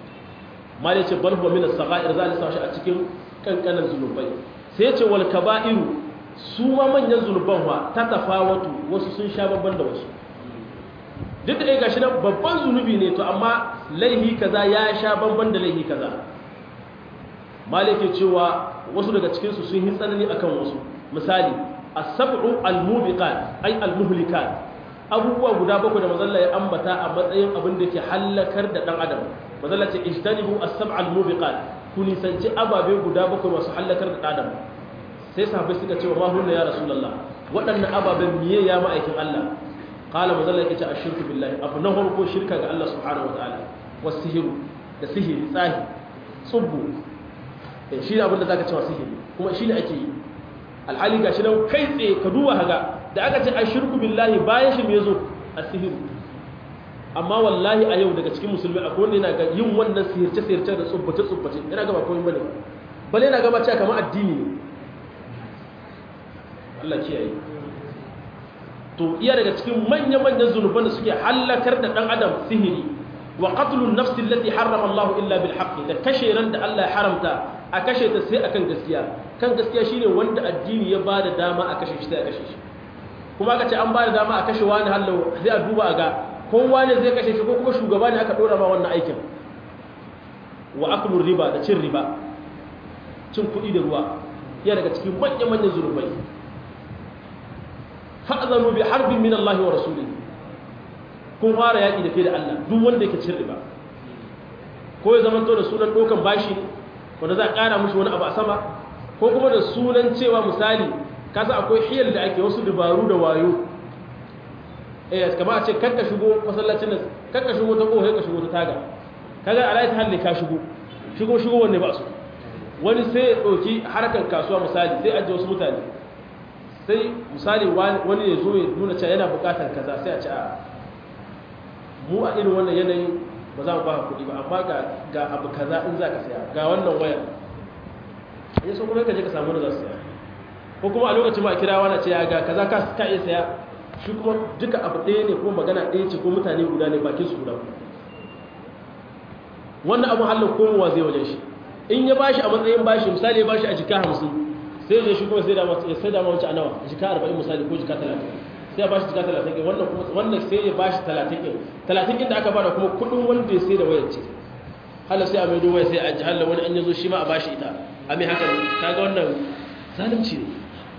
ma ce bal huwa min as-saghair za a lissa shi a cikin kankanan zunubai sai ya ce wal kaba'iru su ma manyan zunuban wa ta tafawatu wasu sun sha babban da wasu duk da ɗaya gashi nan babban zunubi ne to amma laihi kaza ya sha babban da laihi kaza malike cewa wasu daga cikinsu sun yi tsanani akan wasu misali as-sab'u al-mubiqat ay al-muhlikat abubuwa guda bakwai da mazalla ya ambata a matsayin abin da ke hallakar da dan adam mazalla ce ijtanibu as-sab'a al-mubiqat ku nisanci ababe guda bakwai masu hallakar da dan adam sai sahabbai suka ce wa ma hunna ya rasulullah waɗannan ababen miye ya ma'aikin Allah qala mazalla yake ce ashirku billahi abu na farko shirka ga Allah subhanahu wa ta'ala wasihiru da sihiri tsahi tsubbu shi ne abinda zaka cewa sihiri kuma shi ne ake yi alhali gashi nan kai tsaye ka duba haga da aka ce ashirku billahi bayan shi me yazo asihiru amma wallahi a yau daga cikin musulmi akwai wanda yana ga yin wannan sihirce sihirce da tsubbace tsubbace yana ga ba komai bane bale yana ga ba cewa kamar addini ne Allah kiyaye to iya daga cikin manya-manyan zunuban da suke hallakar da ɗan adam sihiri wa qatlun nafsi allati harrama Allah illa bil haqq da kashe ran da Allah ya haramta a kashe ta sai akan gaskiya kan gaskiya shine wanda addini ya bada dama a kashe shi sai a kashe shi kuma aka ce an bada dama a kashe wani hallo sai a duba a ga kowa ne zai kashe shi ko kuma shugaba ne aka dora ma wannan aikin wa aklur riba da cin riba cin kuɗi da ruwa ya daga cikin manya-manyan zunubai fa'azanu bi harbin min Allah wa rasuli kun fara yaƙi da kai da Allah duk wanda yake cin riba ko ya zamanto da sunan ɗaukan bashi wanda za a ƙara mushi wani abu a sama ko kuma da sunan cewa misali kasa akwai hiyar da ake wasu dabaru da wayo eh kama a ce kanka shigo masallacin nan kanka shigo ta ƙohai ka shigo ta taga kaga a layi ta halle ka shigo shigo shigo wanne ba su wani sai ya ɗauki harkar kasuwa misali sai ajiye wasu mutane sai misali wani ya zo ya nuna cewa yana buƙatar kaza sai a ce a mu a irin wannan yanayin ba za mu ba kuɗi ba amma ga abu kaza in za ka saya ga wannan wayar ya so kuma ka je ka samu da za su saya ko kuma a lokacin ma a kira wani ce ga kaza ka iya saya shi kuma duka abu ɗaya ne kuma magana ɗaya ce ko mutane guda ne bakin su guda wannan abu halin komowa zai wajen shi in ya bashi a matsayin bashi misali ya bashi a jika hamsin sai zai shi kuma sai da sai da mawace a nawa jika arba'in misali ko jika talatin sai ya bashi jika talatin ɗin wannan kuma wannan sai ya bashi talatin ɗin talatin ɗin da aka bada kuma kuɗin wanda ya sai da wayar ce hala sai a mai waya sai a ji hala wani an yazo shi ma a bashi ita a mai haka kaga wannan zalunci ne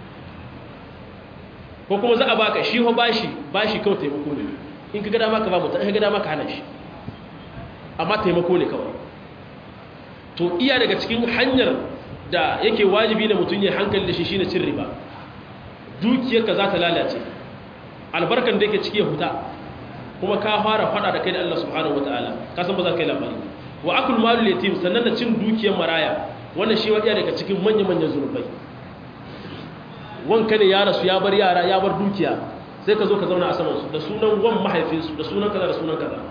ko kuma za a baka shi ho bashi bashi kawai taimako ne in ka ga dama ka ba mutum in ka ga dama ka hana shi amma taimako ne kawai to iya daga cikin hanyar da yake wajibi na mutum ya hankali da shi shine cin riba dukiyarka za ta lalace albarkan da yake ciki ya huta kuma ka fara fada da kai da Allah subhanahu wataala ka san ba za ka yi labari wa akul malul yatim sannan da cin dukiyar maraya wannan shi wadiya daga cikin manyan manyan zurbai wanka ne ya rasu ya bar yara ya bar dukiya sai ka zo ka zauna a saman su da sunan wan mahaifinsu da sunan kaza da sunan kaza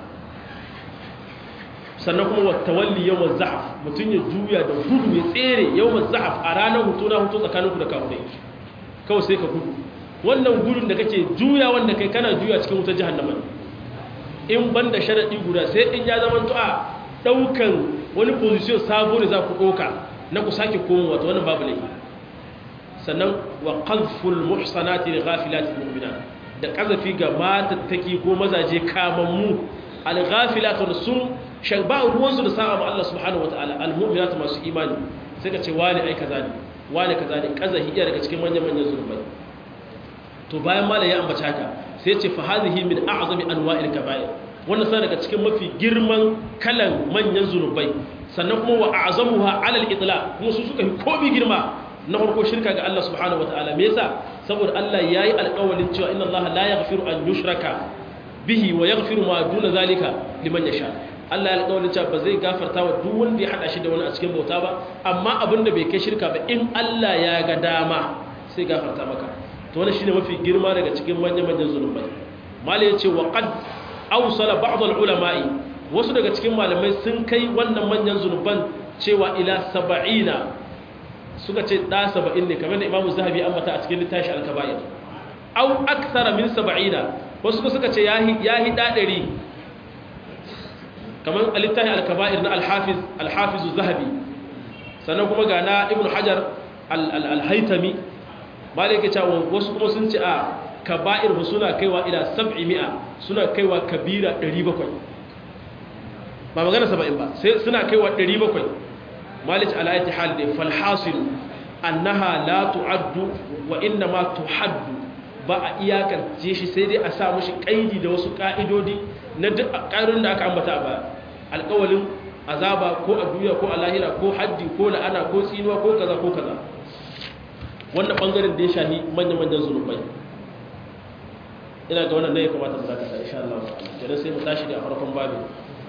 sannan kuma wata walli yawan za'af mutum ya juya da gudu ya tsere yawan za'af a ranar hutu na hutu tsakaninku da kawai kawai sai ka gudu wannan gudun da kake juya wanda kai kana juya cikin wutar jihannama in ban da sharaɗi guda sai in ya zama a ɗaukan wani position sabo da za ku ɗauka na ku sake komo wata wannan babu laifi sannan wa qazful muhsanati li ghafilati mu'minat da kazafi ga matattaki ko mazaje kamammu al-ghafilatu sun shan ba ruwansu da sa'a ma Allah subhanahu wataala al-mu'minatu masu imani sai ka ce wani ai kaza ne wani kaza ne kazahi iya daga cikin manyan manyan zurbai to bayan mala ya ambata haka sai ce fa hadhihi min a'zami anwa'il kaba'ir wannan sai daga cikin mafi girman kalan manyan zunubai sannan kuma wa a'zamuha 'ala al-itlaq kuma su suka fi komi girma na farko shirka ga Allah subhanahu wataala me yasa saboda Allah yayi alƙawarin cewa inna Allah la yaghfiru an yushraka bihi wa yaghfiru ma duna zalika liman yasha Allah ya alƙawarin cewa ba zai gafarta wa duk wanda ya hada shi da wani a cikin bauta ba amma abin da bai kai shirka ba in Allah ya ga dama sai gafarta maka to wannan shine mafi girma daga cikin manyan manyan zunubai mali yace wa qad awsala ba'd al-ulama'i wasu daga cikin malamai sun kai wannan manyan zunuban cewa ila 70 suka ce da 70 ne kamar da Imam Zahabi ambata a cikin littafi al-kaba'ir aw akthara min 70 wasu suka ce yahi yahi da 100 kamar alittahi al-kaba'ir na al-hafiz al-hafiz az-zahabi sannan kuma ga na ibn hajar al-haytami malaka cewa wasu kuma sun ce a kaba'ir suna kaiwa ila 700 suna kaiwa kabira 700 ba magana 70 ba sai suna kaiwa 700 malik al-ayati hal da fal hasil annaha la tu'addu wa inna ma tuhaddu ba a iyakance shi sai dai a sa mushi kaidi da wasu ka'idodi na duk ƙarin da aka ambata ba alƙawalin azaba ko a duniya ko a lahira ko haddi ko la'ana ko tsinuwa ko kaza ko kaza wannan ɓangaren da ya shahi manya-manyan zunubai ina ga wannan ne ya kamata mu zaka insha Allah kenan sai mu tashi da farkon babu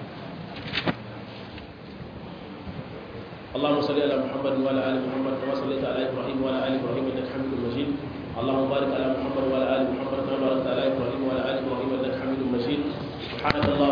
اللهم صل على محمد وعلى ال محمد كما صليت على ابراهيم وعلى ال ابراهيم انك حميد مجيد اللهم بارك على محمد وعلى ال محمد كما باركت على ابراهيم وعلى ال ابراهيم انك حميد مجيد سبحانك اللهم